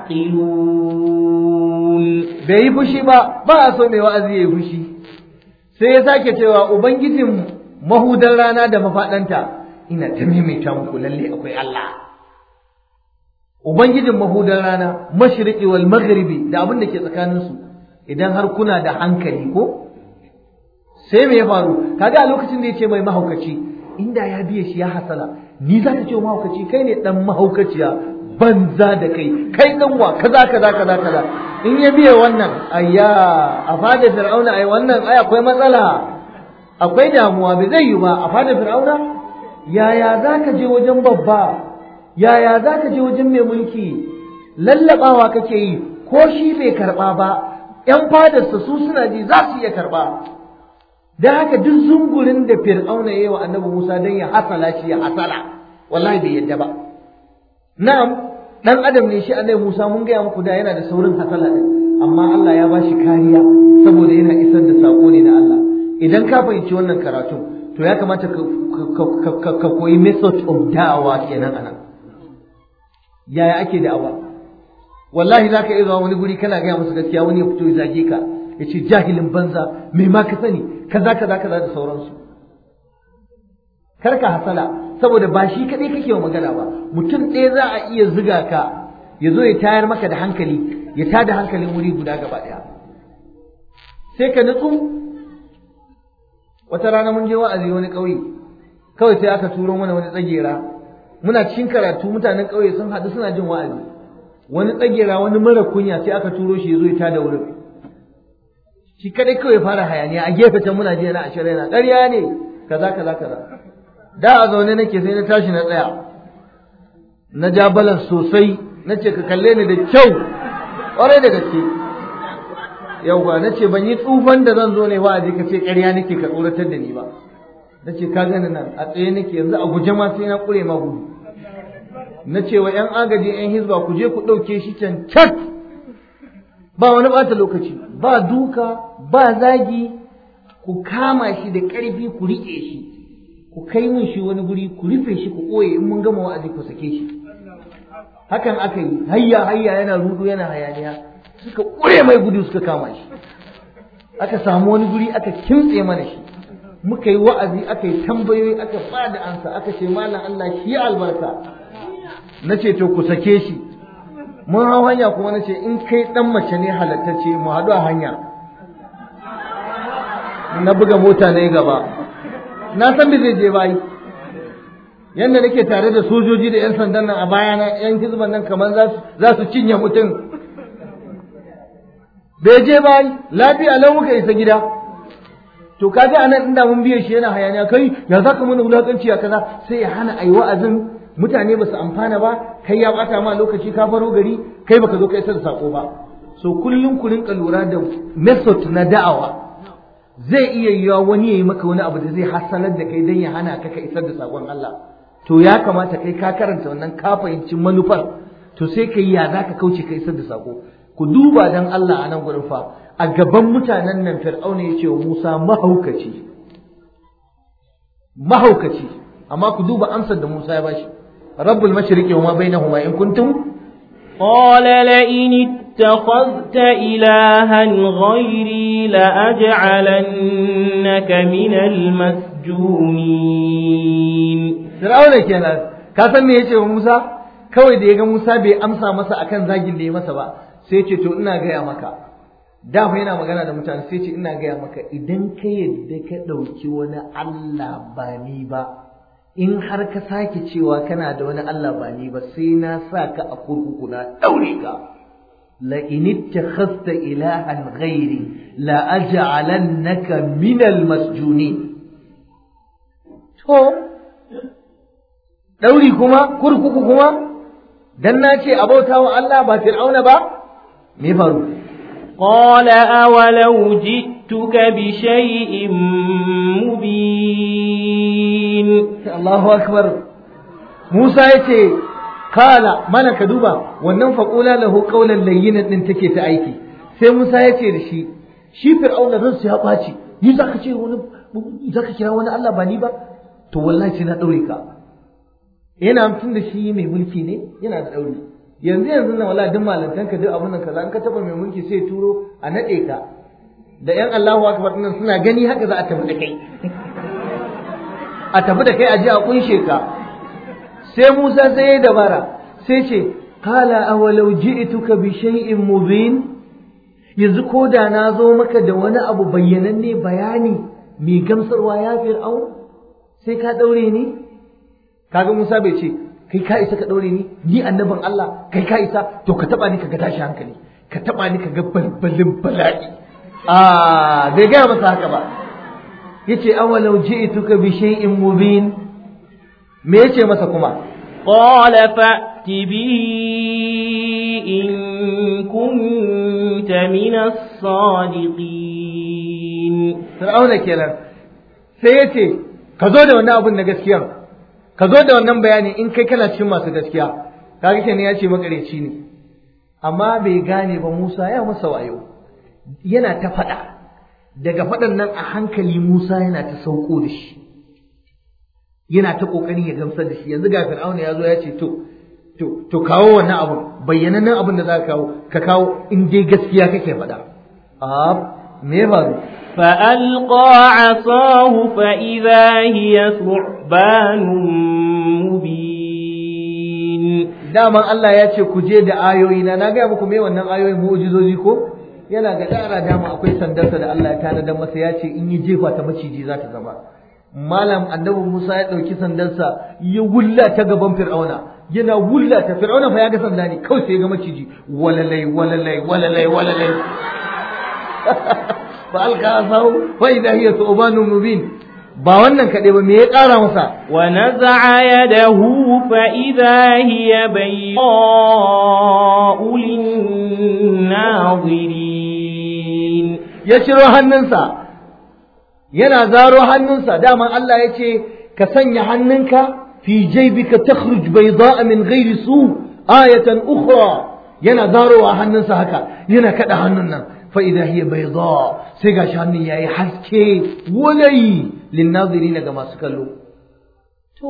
تعقلون bai yi fushi ba ba a so mai wa'azi ya yi fushi sai ya sake cewa ubangijin mahudan rana da mafaɗanta ina ta maimaita muku lalle akwai Allah ubangijin mahudan rana mashriqi wal maghribi da abin da ke tsakaninsu idan har kuna da hankali ko sai me ya faru kaga a lokacin da ya ce mai mahaukaci inda ya biye shi ya hasala ni za ka ce mahaukaci kai ne dan mahaukaciya banza da kai kai dan wa kaza kaza kaza kaza in ya biye wannan ayya a fada fir'auna ai wannan ai akwai matsala akwai damuwa bai zai yi ba a fada fir'auna yaya za ka je wajen babba yaya za ka je wajen mai mulki lallabawa kake yi ko shi bai karba ba yan fadarsa su suna ji za su iya karba dan haka duk zungurin da fir'auna yayi wa annabi Musa dan ya hasala shi ya hasala wallahi bai yadda ba na'am dan adam ne shi annabi Musa mun gaya muku da yana da saurin hasala din amma Allah ya bashi kariya saboda yana isar da sako ne na Allah idan ka fahimci wannan karatu to ya kamata ka koyi method of da'awa kenan anan yaya ake da'awa wallahi za ka iya zuwa wani guri kana gaya musu gaskiya wani ya fito ya zage ka ya ce jahilin banza mai ma ka sani kaza kaza kaza da sauransu kar ka hasala saboda ba shi kaɗai kake wa magana ba mutum ɗaya za a iya ziga ka ya zo ya tayar maka da hankali ya tada hankalin wuri guda gaba ɗaya sai ka nutsu wata rana mun je wa'azi wani ƙauye kawai sai aka turo mana wani tsagera muna cikin karatu mutanen ƙauye sun haɗu suna jin wa'azi wani tsagera wani mara kunya sai aka turo shi ya zo ya tada wurin shi kadai kawai fara hayaniya a gefe can muna jiya na ashirin na ƙarya ne kaza kaza kaza da a zaune nake sai na tashi na tsaya na ja balan sosai na ce ka kalle ni da kyau ƙwarai da gaske yauwa na ce ban yi tsufan da zan zo ne ba a je ka ce ƙarya nake ka tsoratar da ni ba na ce ka gani nan a tsaye nake yanzu a guje ma sai na ƙure ma gudu na ce wa 'yan agaji 'yan hizba ku je ku ɗauke shi can cat ba wani ɓata lokaci ba duka ba zagi ku kama shi da ƙarfi ku riƙe shi ku kai mun shi wani guri ku rufe shi ku ɓoye in mun gama wa'azi ku sake shi hakan aka yi hayya hayya yana rudu yana hayaniya suka ƙure mai gudu suka kama shi aka samu wani guri aka kimtse mana shi muka yi wa'azi aka yi tambayoyi aka ba da ansa aka ce malam Allah shi albarka na ce to ku sake shi mun hau hanya kuma na ce in kai dan mace ne halattacce mu haɗu a hanya na buga mota na gaba na san me zai je bayi yanda nake tare da sojoji da yan sandan nan a bayana yan hizban nan kamar za su cinye mutum bai je bayi lafiya lau muka isa gida to kaga anan inda mun biye shi yana hayaniya kai ya zaka mana wulakanci a kaza sai ya hana ayi wa'azin mutane ba su amfana ba kai ya bata ma lokaci ka faro gari kai baka zo ka isar da sako ba so kullum ku rinka lura da method na da'awa zai iya yiwa wani yayi maka wani abu da zai hasalar da kai dan ya hana ka ka isar da sakon Allah to ya kamata kai ka karanta wannan ka fahimci manufar to sai kai ya zaka kauce ka isar da sako ku duba dan Allah a nan gurin fa a gaban mutanen nan Fir'auna ya ce wa Musa mahaukaci mahaukaci amma ku duba amsar da Musa ya bashi رب المشرق وما بينهما إن كنتم قال لئن اتخذت إلها غيري لأجعلنك من المسجونين فرعون kenan ka san me yace wa Musa kawai da yaga Musa bai amsa masa akan zagin da ya masa ba sai yace to ina gaya maka da fa yana magana da mutane sai yace ina gaya maka idan ka yadda ka ɗauki wani Allah ba ni ba in har ka sake cewa kana da wani Allah ba ni ba sai na sa ka a kurkuku na daure ka la in ittakhadta ilahan ghairi la aj'alannaka min al masjunin to dauri kuma kurkuku kuma dan na ce abautawa Allah ba fir'auna ba me faru قال أولو جئتك بشيء مبين Allahu akbar Musa yace kala mana ka duba wannan faqula lahu qawlan layyinan din take ta aiki sai Musa yace da shi shi fir'auna ransa ya ɓaci ni zaka ce wani zaka kira wani Allah ba ni ba to wallahi sai na daure ka yana tun da shi mai mulki ne yana da daure yanzu yanzu na wallahi duk malantanka duk abun nan kaza an ka taba mai mulki sai turo a nade ka da yan Allahu akbar nan suna gani haka za a tafi da kai a tafi da kai a je a kunshe ka sai Musa sai ya dabara sai ce qala awalau ji'tuka bi shay'in mubin yanzu ko da na zo maka da wani abu bayyananne bayani mai gamsarwa ya fir'aun sai ka daure ni kaga Musa bai ce kai ka isa ka daure ni ni annabin Allah kai ka isa to ka taba ni ka ga tashi hankali ka taba ni ka ga balbalin bala'i a bai gaya masa haka ba yace awalau ji'tuka bi shay'in mubin me yace masa kuma قال فأت به إن كنت من الصادقين Fir'auna kenan sai yace ka zo da wannan abun na gaskiya ka zo da wannan bayani in kai kana cikin masu gaskiya kaga kenan ya ce makareci ne amma bai gane ba Musa ya masa wayo yana ta faɗa daga faɗan nan a hankali Musa yana ta sauko da shi yana ta ƙoƙarin ya gamsar da shi yanzu ga Fir'auna ya zo ya ce to to to kawo wannan abun bayyanannen abun da za ka kawo ka kawo in dai gaskiya kake faɗa a me ya faru فألقى عصاه فإذا هي ثعبان مبين daman Allah ya ce ku je da ayoyi na na gaya muku me wannan ayoyin mu'jizozi ko yana ga dara dama akwai sandarsa da Allah ya tanadar masa ya ce in yi jefa ta maciji za ta zama malam annabi Musa ya ɗauki sandarsa ya wulla ta gaban Fir'auna yana wulla ta Fir'auna fa ya ga sanda ne kawai sai ya ga maciji walalai walalai walalai walalai fa alqa asahu fa idha hiya thubanun mubin ba wannan kaɗai ba me ya ƙara masa ونزع يده فإذا هي بيضاء للناظرين ya ciro hannunsa yana zaro hannunsa daman Allah ya ce ka sanya hannunka fi jaybika takhruj bayda'a min ghairi su ayatan ukhra yana zarowa hannunsa haka yana kada hannun nan fa idha hiya bayda sai gashi hannun yayi haske walai linnazirin ga masu kallo to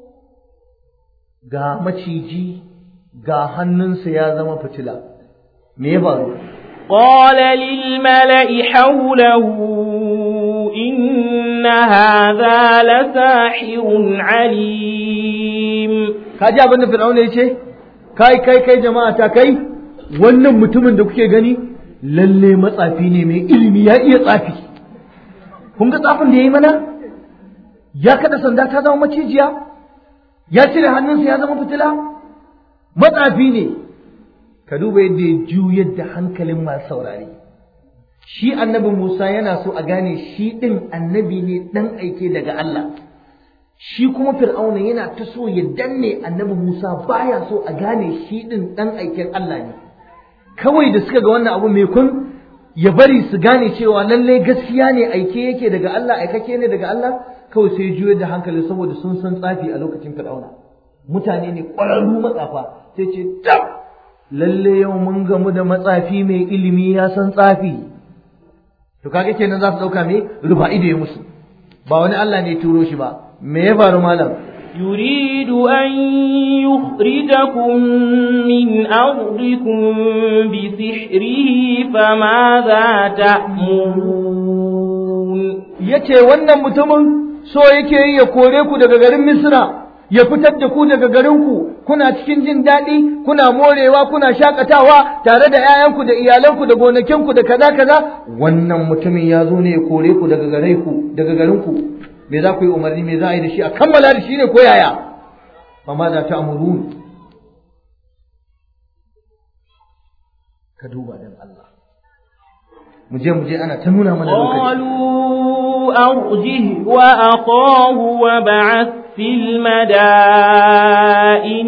ga maciji ga hannunsa ya zama fitila me ya faru قال للملأ حوله إن هذا لساحر عليم ka ji abin da fir'auna ya ce kai kai kai jama'a ta kai wannan mutumin da kuke gani lalle matsafi ne mai ilimi ya iya tsafi kun ga tsafin da ya yi mana ya kada sanda ta zama macijiya ya cire hannunsa ya zama fitila matsafi ne ka duba yadda ya juyar da hankalin masu saurari shi annabi Musa yana so a gane shi ɗin annabi ne ɗan aike daga Allah shi kuma fir'auna yana ta so ya danne annabi Musa baya so a gane shi ɗin ɗan aiken Allah ne kawai da suka ga wannan abu mai kun ya bari su gane cewa lallai gaskiya ne aike yake daga Allah aikake ne daga Allah kawai sai juyar da hankali saboda sun san tsafi a lokacin fir'auna mutane ne ƙwararru matsafa sai ce tab lalle yau mun gamu da matsafi mai ilimi ya san tsafi to kaga kenan za su dauka me rufa ido ya musu ba wani Allah ne turo shi ba me ya faru malam يريد أن يخرجكم من أرضكم بسحره فماذا تأمرون yace wannan mutumin so yake yi ya kore ku daga garin Misra ya fitar da ku daga garinku kuna cikin jin daɗi kuna morewa kuna shakatawa tare da 'ya'yanku da iyalanku da gonakinku da kaza kaza wannan mutumin ya zo ne ya kore ku daga gare ku daga garinku me za ku yi umarni me za a yi da shi a kammala da shi ne ko yaya fa ma za ta amurun ka duba dan Allah mu je mu je ana ta nuna mana lokaci قالوا أرجه وأخاه وبعث في المدائن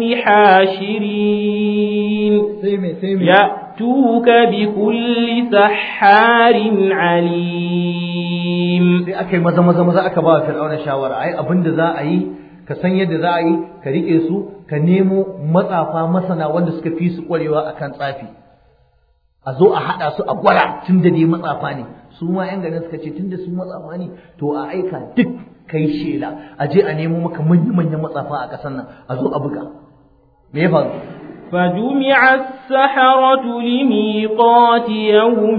حاشرين sai me sai me يأتوك بكل سحار عليم sai aka yi maza maza maza aka ba wa fir'auna shawara ai abin da za a yi ka san yadda za a yi ka rike su ka nemo matsafa masana wanda suka fi su kwarewa akan tsafi a zo a haɗa su a gwara tun da dai matsafa ne su ma yan garin suka ce tun da su matsafa ne to a aika duk kai shela a je a nemo maka manya manyan matsafa a ƙasar nan a zo a buga me ya faru فجمع السحرة لميقات يوم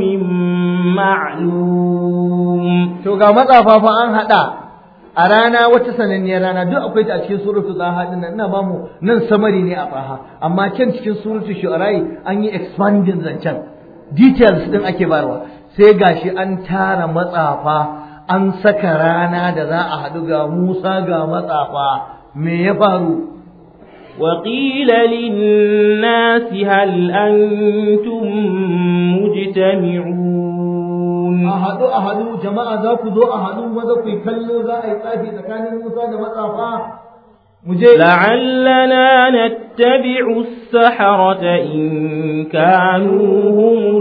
معلوم to ga matsafa fa an haɗa a rana wata sananniyar rana duk akwai ta a cikin suratu zaha din nan ina ba mu nan samari ne a faha amma can cikin suratu shu'arai an yi expanding zancen details din ake barwa sai gashi an tara matsafa an saka rana da za a haɗu ga Musa ga matsafa me ya faru وقيل للناس هل أنتم مجتمعون a haɗu a haɗu jama'a za ku zo a haɗu maza ku yi kallo za a yi tsafi tsakanin Musa da matsafa mu je لعلنا نتبع السحرة إن كانوا هم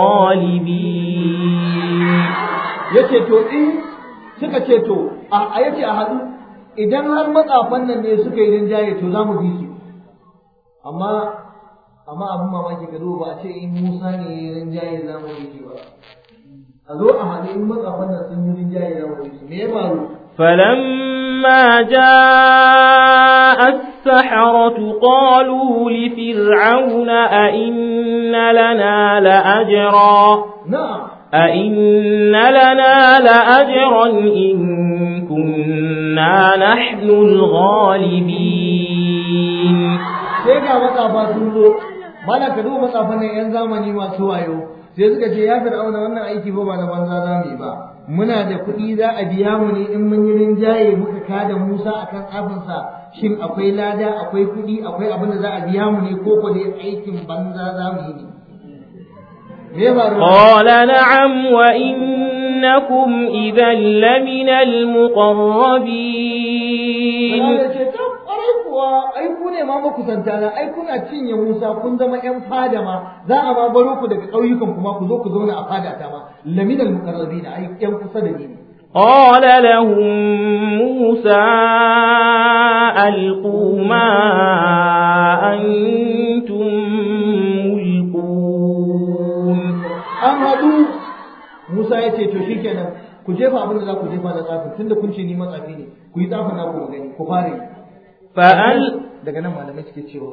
الغالبين yace to in suka ce to a a yace a haɗu idan har matsafan nan ne suka yi rinjaye to za mu bi su amma amma abin mamaki ka zo ba a ce in Musa ne ya yi rinjaye za mu bi shi ba a zo a haɗu in matsafan nan sun yi rinjaye za mu bi su me ya faru فلما جاء السحرة قالوا لفرعون أئن لنا لأجرا na'am أئن لنا لأجرا إن كنا نحن الغالبين sai ga matsafa sun zo mana ka duba matsafan nan yan zamani masu wayo sai suka ce ya fir'auna wannan aiki ba ba na banza za mu yi ba muna da kuɗi za a biya mu ne in mun yi rinjaye muka kada Musa akan tsafinsa shin akwai lada akwai kuɗi akwai abin da za a biya mu ne ko ko dai aikin banza za mu yi ne me ya faru قال نعم وإنكم إذا لمن المقربين Allah ce ta ƙwarai kuwa ai ku ne ma makusanta na ai kuna cinye Musa kun zama ƴan fada ma za a ma baro ku daga ƙauyukan kuma ku zo ku zauna a fada ta ma laminal muqarrabin ai ƴan kusa da ni ne قال لهم موسى ألقوا ما أنتم ملقون an haɗu Musa ya ce to shikenan ku jefa abin da za ku jefa na tsafin tunda kun ce ni matsafi ne ku yi tsafin naku mu gani ku fara yi فأل daga nan malamai suke cewa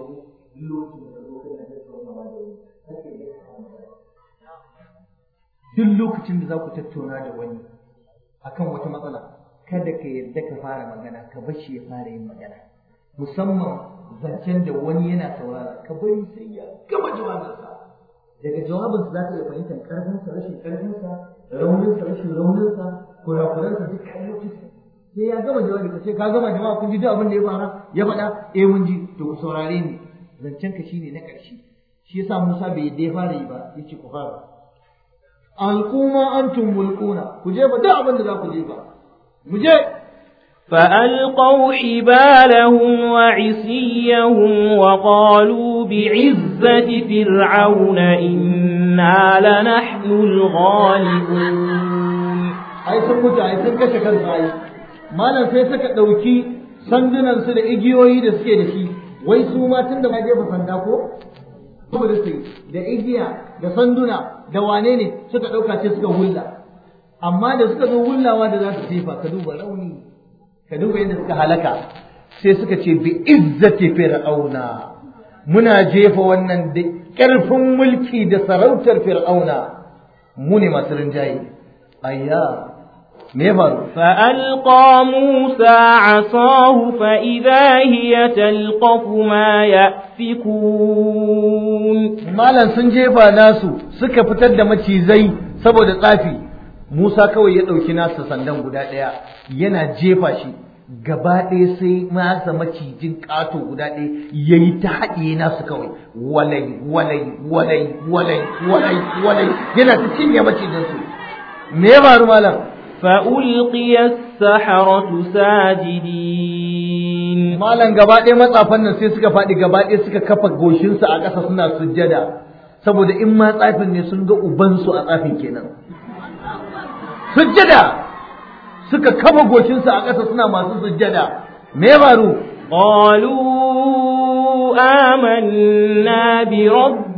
duk lokacin da za ku tattauna da wani akan wata matsala kada ka yarda ka fara magana ka bar shi ya fara yin magana musamman zancen da wani yana saurara ka bari sai ya gama jawabinsa daga jawabinsa za ka iya fahimtar ƙarfinsa rashin ƙarfinsa rauninsa rashin rauninsa kurakuransa duk kayyocinsa sai ya gama jawabi ka ce ka gama jama'a kun ji duk abin da ya fara ya faɗa eh mun ji to ku saurare ni zancen ka shine na ƙarshe shi yasa Musa bai yadda ya fara yi ba yace ku fara alquma antum mulquna ku je ba duk abin da za ku je ba mu je فألقوا حبالهم وعصيهم وقالوا بعزة فرعون إنا لنحن الغالبون ai sun mutu ai sun kashe kansu ai malam sai suka ɗauki sandunan su da igiyoyi da suke da shi wai su ma tun da ma jefa sanda ko saboda su da igiya da sanduna da wane ne suka ɗauka ce suka hulla amma da suka zo hullawa da za su jefa ka duba rauni ka duba yadda suka halaka sai suka ce bi izzati fir'auna muna jefa wannan da ƙarfin mulki da sarautar fir'auna mu ne masu rinjaye ayya me ya faru فألقى موسى عصاه فإذا هي تلقف ما يأفكون malam sun jefa nasu suka fitar da macizai saboda tsafi Musa kawai ya ɗauki nasa sandan guda ɗaya yana jefa shi gaba ɗaya sai masa macijin ƙato guda ɗaya ya yi ta haɗiye nasu kawai walai walai walai walai walai walai yana ta cinye macijinsu me ya faru malam فألقي السحرة ساجدين malam gaba ɗaya matsafan nan sai suka faɗi gaba ɗaya suka kafa goshinsu a ƙasa suna sujjada saboda in ma tsafin ne sun ga ubansu a tsafin kenan sujjada suka kafa goshinsu a ƙasa suna masu sujjada me ya faru قالوا آمنا برب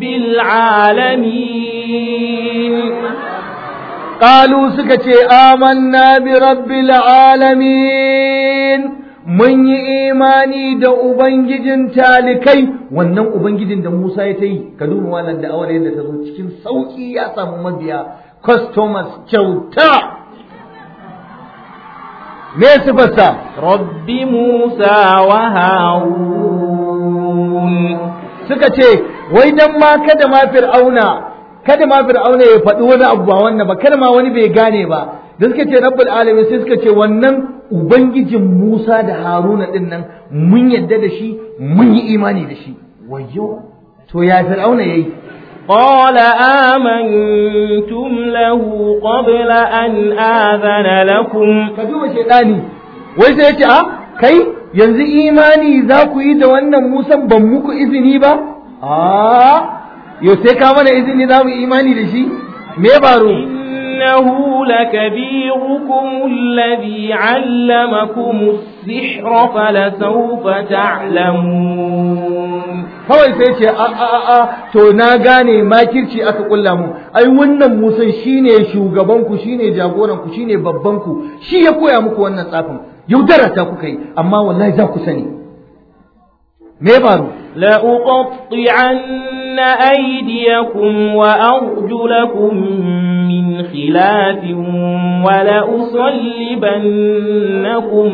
العالمين Ƙalu suka ce, Amanna bi rabbil alamin mun yi imani da Ubangijin talikai, wannan Ubangijin da Musa ya ta yi, ka duba wannan da awar yadda ta zo cikin sauƙi ya samu mabiya, customers kyauta. Me sifarsa? رب موسى وهارون Suka ce, wai dan ma kada ma fir'auna kada ma fir'auna ya faɗi wani abu ba wannan ba kada ma wani bai gane ba da suka ce rabbul alamin sai suka ce wannan ubangijin Musa da Haruna din nan mun yadda da shi mun yi imani da shi wayyo to ya fir'auna yayi قال آمنتم له قبل أن آذن لكم ka duba shaidani wai sai ya ce a kai yanzu imani za ku yi da wannan Musan ban muku izini ba a yau sai ka mana izini za mu yi imani da shi me baro إنه لكبيركم الذي علمكم السحر فلسوف تعلمون kawai sai ce a a a a to na gane makirci aka kulla mu ai wannan musan shine shugaban ku shine jagoran ku shine babban ku shi ya koya muku wannan tsafin yaudara ta kuka yi amma wallahi za ku sani me faru لأقطعن أيديكم وأرجلكم من خلاف ولأصلبنكم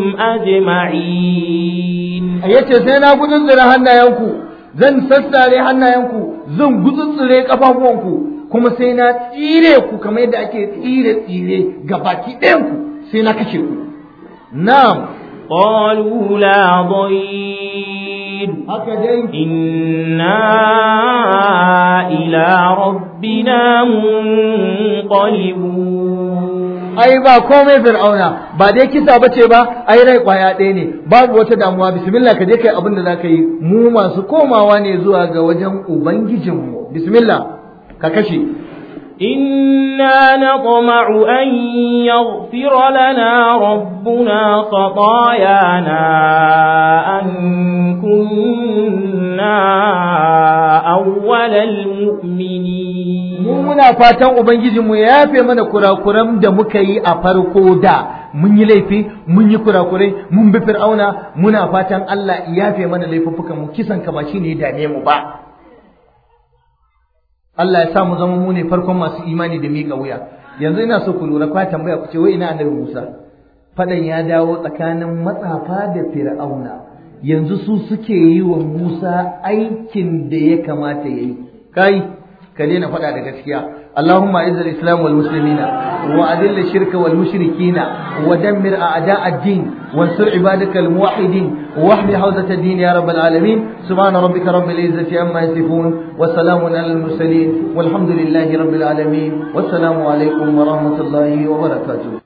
أجمعين yace sai na gutsutsure hannayenku zan sassare hannayenku zan gutsutsure kafafuwanku kuma sai na tsire ku kamar yadda ake tsire tsire ga baki ɗayanku sai na kashe ku na'am قالوا لا ضير haka dai إنا إلى ربنا منقلبون ai ba komai fir'auna ba dai kisa bace ba ai rai kwaya ɗaya ne babu wata damuwa bismillah ka je kai abin da zaka yi mu masu komawa ne zuwa ga wajen ubangijinmu bismillah ka kashe إنا نطمع أن يغفر لنا ربنا خطايانا أن كنا أول المؤمنين mu muna fatan ubangijinmu ya yafe mana kurakuran da muka yi a farko da mun yi laifi mun yi kurakurai mun bi fir'auna muna fatan Allah ya yafe mana laifuffukan mu kisan ka ba shine ya dame mu ba Allah ya sa mu zama mu ne farkon masu imani da miƙa wuya yanzu ina so ku lura kwa tambaya ku ce wai ina annabi Musa fadan ya dawo tsakanin matsafa da fir'auna yanzu su suke yi wa Musa aikin da ya kamata ya yi kai ka daina faɗa da gaskiya اللهم اعز الاسلام والمسلمين واذل الشرك والمشركين ودمر اعداء الدين وانصر عبادك الموحدين واحمي حوزه الدين يا رب العالمين سبحان ربك رب العزه عما يصفون وسلام على المرسلين والحمد لله رب العالمين والسلام عليكم ورحمه الله وبركاته